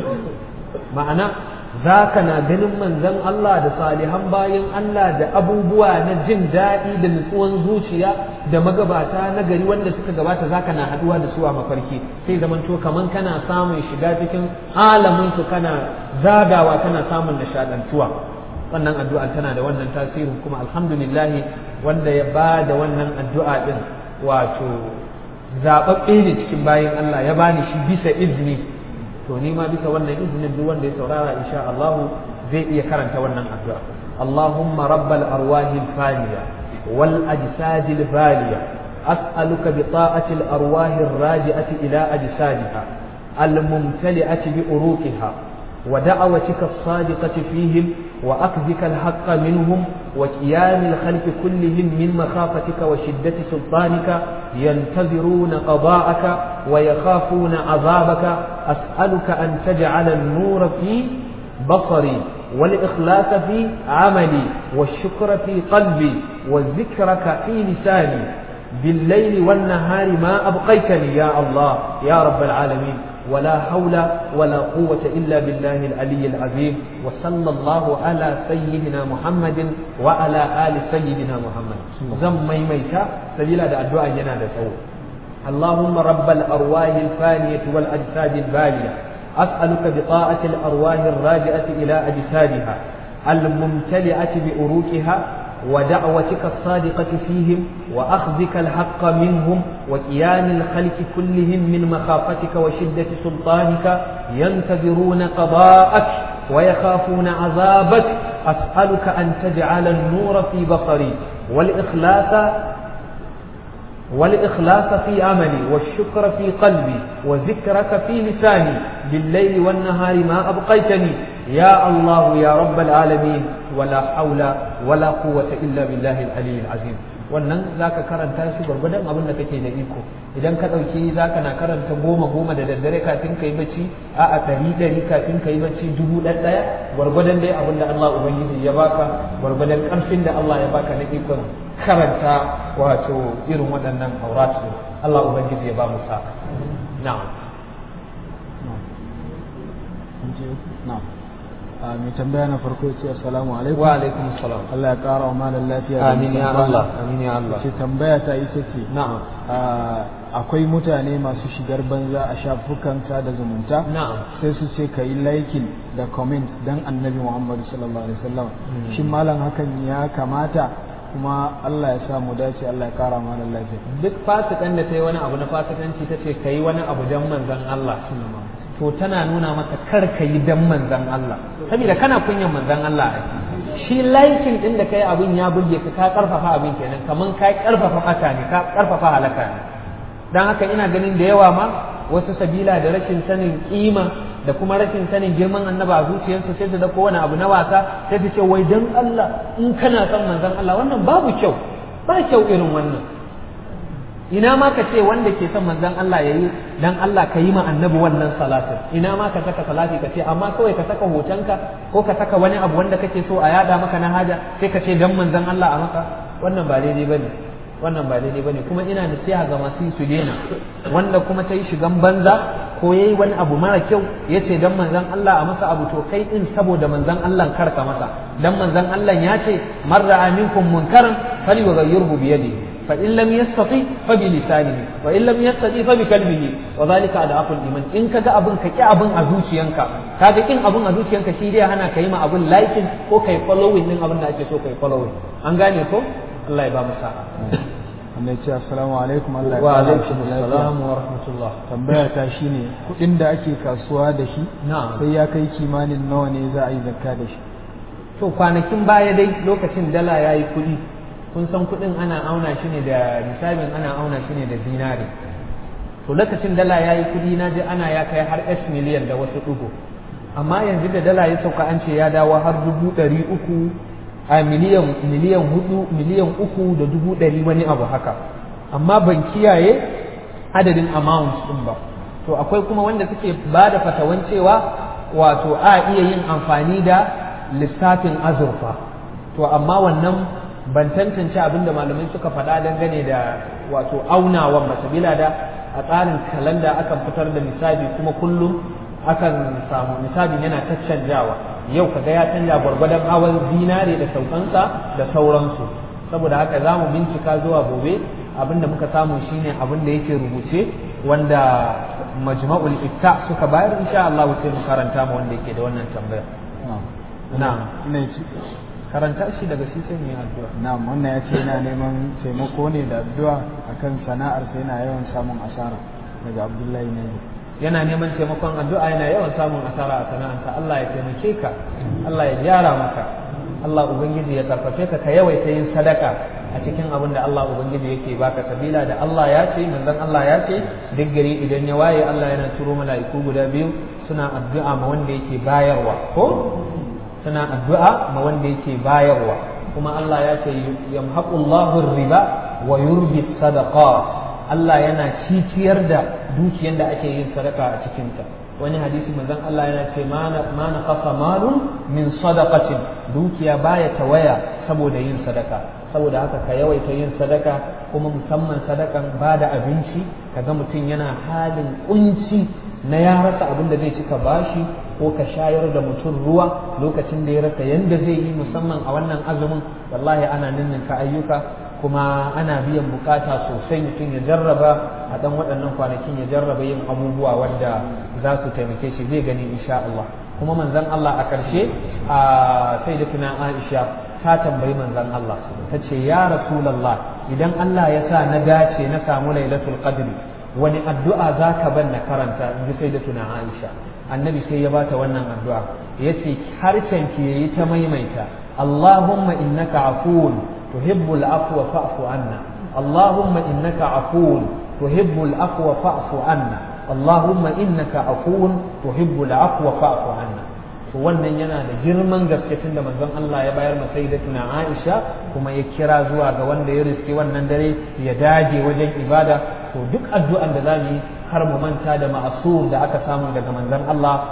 ma'ana za ka na ganin manzan Allah da salihan bayan Allah da abubuwa na jin daɗi da nutsuwan zuciya da magabata na gari wanda suka gabata za ka na haɗuwa da su a mafarki sai zamanto kaman kana samun shiga cikin alaminsu kana zagawa kana samun nishaɗantuwa wannan addu'a tana da wannan tasirin kuma alhamdulillahi wanda ya ba da wannan addu'a din wato zaɓaɓɓe ne cikin bayan Allah ya bani shi bisa izini to ni ma bisa wannan izinin duk wanda ya saurara insha Allah zai iya karanta wannan addu'a Allahumma rabbal arwahi faniya wal ajsadi baliya as'aluka bi ta'ati al arwahi raji'ati ila ajsadiha al mumtali'ati bi uruqiha ودعوتك الصادقة فيهم وأخذك الحق منهم وقيام الخلق كلهم من مخافتك وشدة سلطانك ينتظرون قضاءك ويخافون عذابك أسألك أن تجعل النور في بصري والإخلاص في عملي والشكر في قلبي والذكرك في لساني بالليل والنهار ما أبقيتني يا الله يا رب العالمين ولا حول ولا قوة إلا بالله العلي العظيم وصلى الله على سيدنا محمد وعلى آل سيدنا محمد زم ميميتا سبيلا دا الدعاء ينا دا سوء اللهم رب الأرواح الفانية والأجساد البالية أسألك بطاعة الأرواح الراجعة إلى أجسادها الممتلئة بأروكها ودعوتك الصادقة فيهم وأخذك الحق منهم وقيام الخلق كلهم من مخافتك وشدة سلطانك ينتظرون قضاءك ويخافون عذابك أسألك أن تجعل النور في بصري والإخلاص والإخلاص في عملي والشكر في قلبي وذكرك في لساني بالليل والنهار ما أبقيتني يا الله يا رب العالمين ولا حول ولا قوة إلا بالله العلي العظيم wannan za ka karanta shi gwargwadon abin da kake da iko idan ka ɗauki za ka na karanta goma goma da daddare kafin ka yi bacci a a ɗari ɗari kafin ka yi bacci dubu ɗan ɗaya gwargwadon dai abin da Allah Ubangiji ya baka gwargwadon ƙarfin da Allah ya baka na ikon karanta wato irin waɗannan auratu Allah Ubangiji ya ba mu sa na'am a mai tambaya na farko ya ce assalamu alaikum wa alaikum assalam Allah ya ƙara wa malam lafiya da amin ya nisan kwana. Allah amin ya Allah ce tambaya ta ita ce na'am a, akwai mutane masu shigar banza a shafukan sada zumunta na'am sai su ce ka yi liking da comment dan annabi muhammadu sallallahu alaihi wasallam shin malam hakan ya kamata kuma Allah ya sa mu dace Allah ya kara mana lafiya duk fasikan da ta yi wani abu na fasikanci ta ce ka yi wani abu don manzan Allah to tana nuna maka kar ka yi don manzan Allah saboda kana kunyan manzan Allah ai shi laikin din da kai abin ya burge ka ka karfafa abin kenan kaman ka karfafa fata ne ka karfafa halaka ne dan haka ina ganin da yawa ma wasu sabila da rashin sanin kima da kuma rashin sanin girman annaba a zuciyarsu sai su da kowane abu na wasa sai su ce wai dan Allah in kana son manzon Allah wannan babu kyau ba kyau irin wannan ina ma ka ce wanda ke son manzon Allah yayi dan Allah ka yi ma annabi wannan salatin ina ma ka saka salati ka ce amma kawai ka saka hotonka ko ka saka wani abu wanda kake so a yada maka na haja sai ka ce dan manzon Allah a maka wannan ba daidai bane wannan ba daidai bane kuma ina nasiha ga masu su daina wanda kuma ta yi shigan banza ko yayi wani abu mara kyau ya ce dan manzon Allah a masa abu to kai din saboda manzon Allah kar ka masa dan manzon Allah ya ce man ra'a minkum munkaran falyughayyirhu bi yadihi fa in lam yastati fa bi lisanihi wa in lam yastati fa bi qalbihi wa zalika adaful iman in kaga abun ka ki abun a zuciyanka kaga kin abun a zuciyanka shi dai hana kai ma abun liking ko kai following din abun da ake so kai following an gane ko Allah ya ba mu sa'a wanda ya ce assalamu alaikum Allah ya wa kara alaikum shi lafiya assalam wa rahmatullah tambaya ta shine kudin da ake kasuwa da shi na'am sai ya kai kimanin nawa ne za a yi zakka da shi to kwanakin baya dai lokacin dala ya yi kuɗi kun san kuɗin ana auna shi ne da nisabin ana auna shi ne da zinare to lokacin dala ya yi kuɗi na ji ana ya kai har s miliyan da wasu ɗigo amma yanzu da dala ya sauka an ce ya dawo har dubu ɗari uku a miliyan miliyan hudu miliyan uku da dubu ɗari wani abu haka amma ban kiyaye adadin amount ɗin ba to akwai kuma wanda suke ba da fatawan cewa wato a iya yin amfani da lissafin azurfa to amma wannan ban tantance abin da malamai suka faɗa dangane da wato aunawan ba sabila da a tsarin kalanda akan fitar da nisabi kuma kullum akan samu nisabin yana caccanjawa yau kaga ya canja gwargwadon hawan zinare da saukansa da sauransu saboda haka za mu bincika zuwa gobe abin da muka samu shine abin da yake rubuce wanda majma'ul ifta suka bayar insha Allah sai mu karanta mu wanda yake da wannan tambaya na'am ne ce karanta shi daga shi sai mu yi addu'a na'am wannan ya ce yana neman taimako ne da addu'a akan sana'ar sai yana yawan samun asara daga Abdullahi ne yana neman taimakon addu'a yana yawan samun asara a sana'arsa Allah ya taimake ka Allah ya gyara maka Allah ubangiji ya karfafe ka ka yawaita yin sadaka a cikin abin da Allah ubangiji yake baka sabila da Allah ya ce manzon Allah ya ce duk gari idan ya waye Allah yana turo mala'iku guda biyu suna addu'a ma wanda yake bayarwa ko suna addu'a ma wanda yake bayarwa kuma Allah ya ce yamhaqullahu riba wa yurbi sadaqat Allah yana ciciyar da dukiyar da ake yin sadaka a cikinta wani hadisi manzon Allah yana ce ma na kasa malun min sadaqatin dukiya baya tawaya saboda yin sadaka saboda haka ka yawaita yin sadaka kuma musamman sadakan ba da abinci kaga mutum yana halin kunci na ya rasa abin da zai cika bashi ko ka shayar da mutum ruwa lokacin da ya rasa yanda zai yi musamman a wannan azumin wallahi ana ninninka ayyuka kuma ana biyan bukata sosai mutum ya jarraba a dan waɗannan kwanakin ya jarraba yin abubuwa wanda za su taimake shi zai gani insha Allah kuma manzon Allah a ƙarshe a sai da tuna Aisha ta tambayi manzon Allah ta ce ya Rasulullah idan Allah ya sa na dace na samu lailatul qadri wani addu'a za ka ban na karanta in ji sai da tuna Aisha annabi sai ya bata wannan addu'a yace harshen ki yayi ta maimaita Allahumma innaka afuwun تحب العفو فاعف عنا اللهم إنك عفو تحب العفو فاعف عنا اللهم إنك عفو تحب العفو فاعف عنا to wannan yana da girman gaske tun da manzon Allah ya bayar masa da tuna Aisha kuma ya kira zuwa ga wanda ya riske wannan dare ya dage wajen ibada to duk addu'an da za mu yi har mu manta da ma'asur da aka samu daga manzon Allah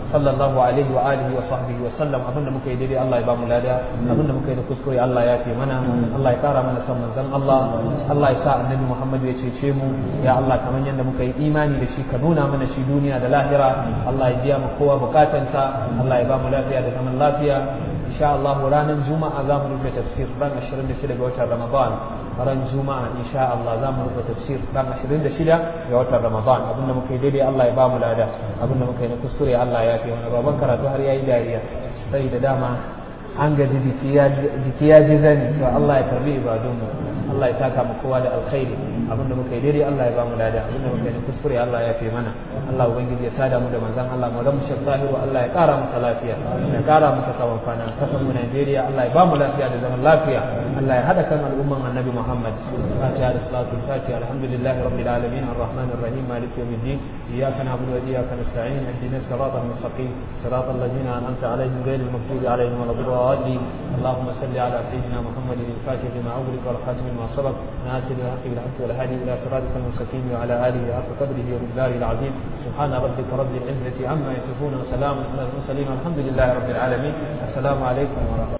sallallahu alaihi wa alihi wa sahbihi wa sallam abinda muka yi daidai Allah ya ba mu lada abinda muka yi da kuskure Allah ya fi mana Allah ya kara mana san manzon Allah Allah ya sa annabi Muhammad ya cece mu ya Allah kamar yadda muka yi imani da shi ka nuna mana shi duniya da lahira Allah ya biya mu kowa bukatansa Allah ya ba mu lafiya da zaman lafiya insha Allah ranar juma'a za mu rufe tafsir ran 26 ga watan Ramadan ran juma'a insha Allah za mu rufe tafsir ran 26 ga watan Ramadan abinda muka yi daidai Allah ya ba mu lada abinda muka yi na kuskure Allah ya fi wani baban karatu har yayi dariya sai da dama an gaji jiki ya ji zani to Allah ya karbi ibadunmu Allah ya saka mu kowa da alkhairi abinda muka yi daidai Allah ya ba mu lada abinda muka yi na kuskure Allah ya fi mana Allah ubangiji ya sada mu da manzon Allah mu ramu shek zahiru Allah ya kara masa lafiya ya kara masa tsawon kwana kasan mu Najeriya Allah ya ba mu lafiya da zaman lafiya Allah ya hada kan al'umman Annabi Muhammad Fatiha da salatu Fatiha alhamdulillahi rabbil alamin arrahmanir rahim maliki yawmiddin iyyaka na'budu wa iyyaka nasta'in ihdinas siratal mustaqim siratal ladzina an'amta alaihim ghayril maghdubi alaihim waladdallin اللهم صل على سيدنا محمد الفاتح لما أغلق والخاتم لما سبق ناصر الحق بالحق والهادي إلى صراطك المستقيم وعلى آله حق قدره ومقداره العظيم سبحان ربك رب العزة عما يصفون وسلام على المرسلين والحمد لله رب العالمين السلام عليكم ورحمة الله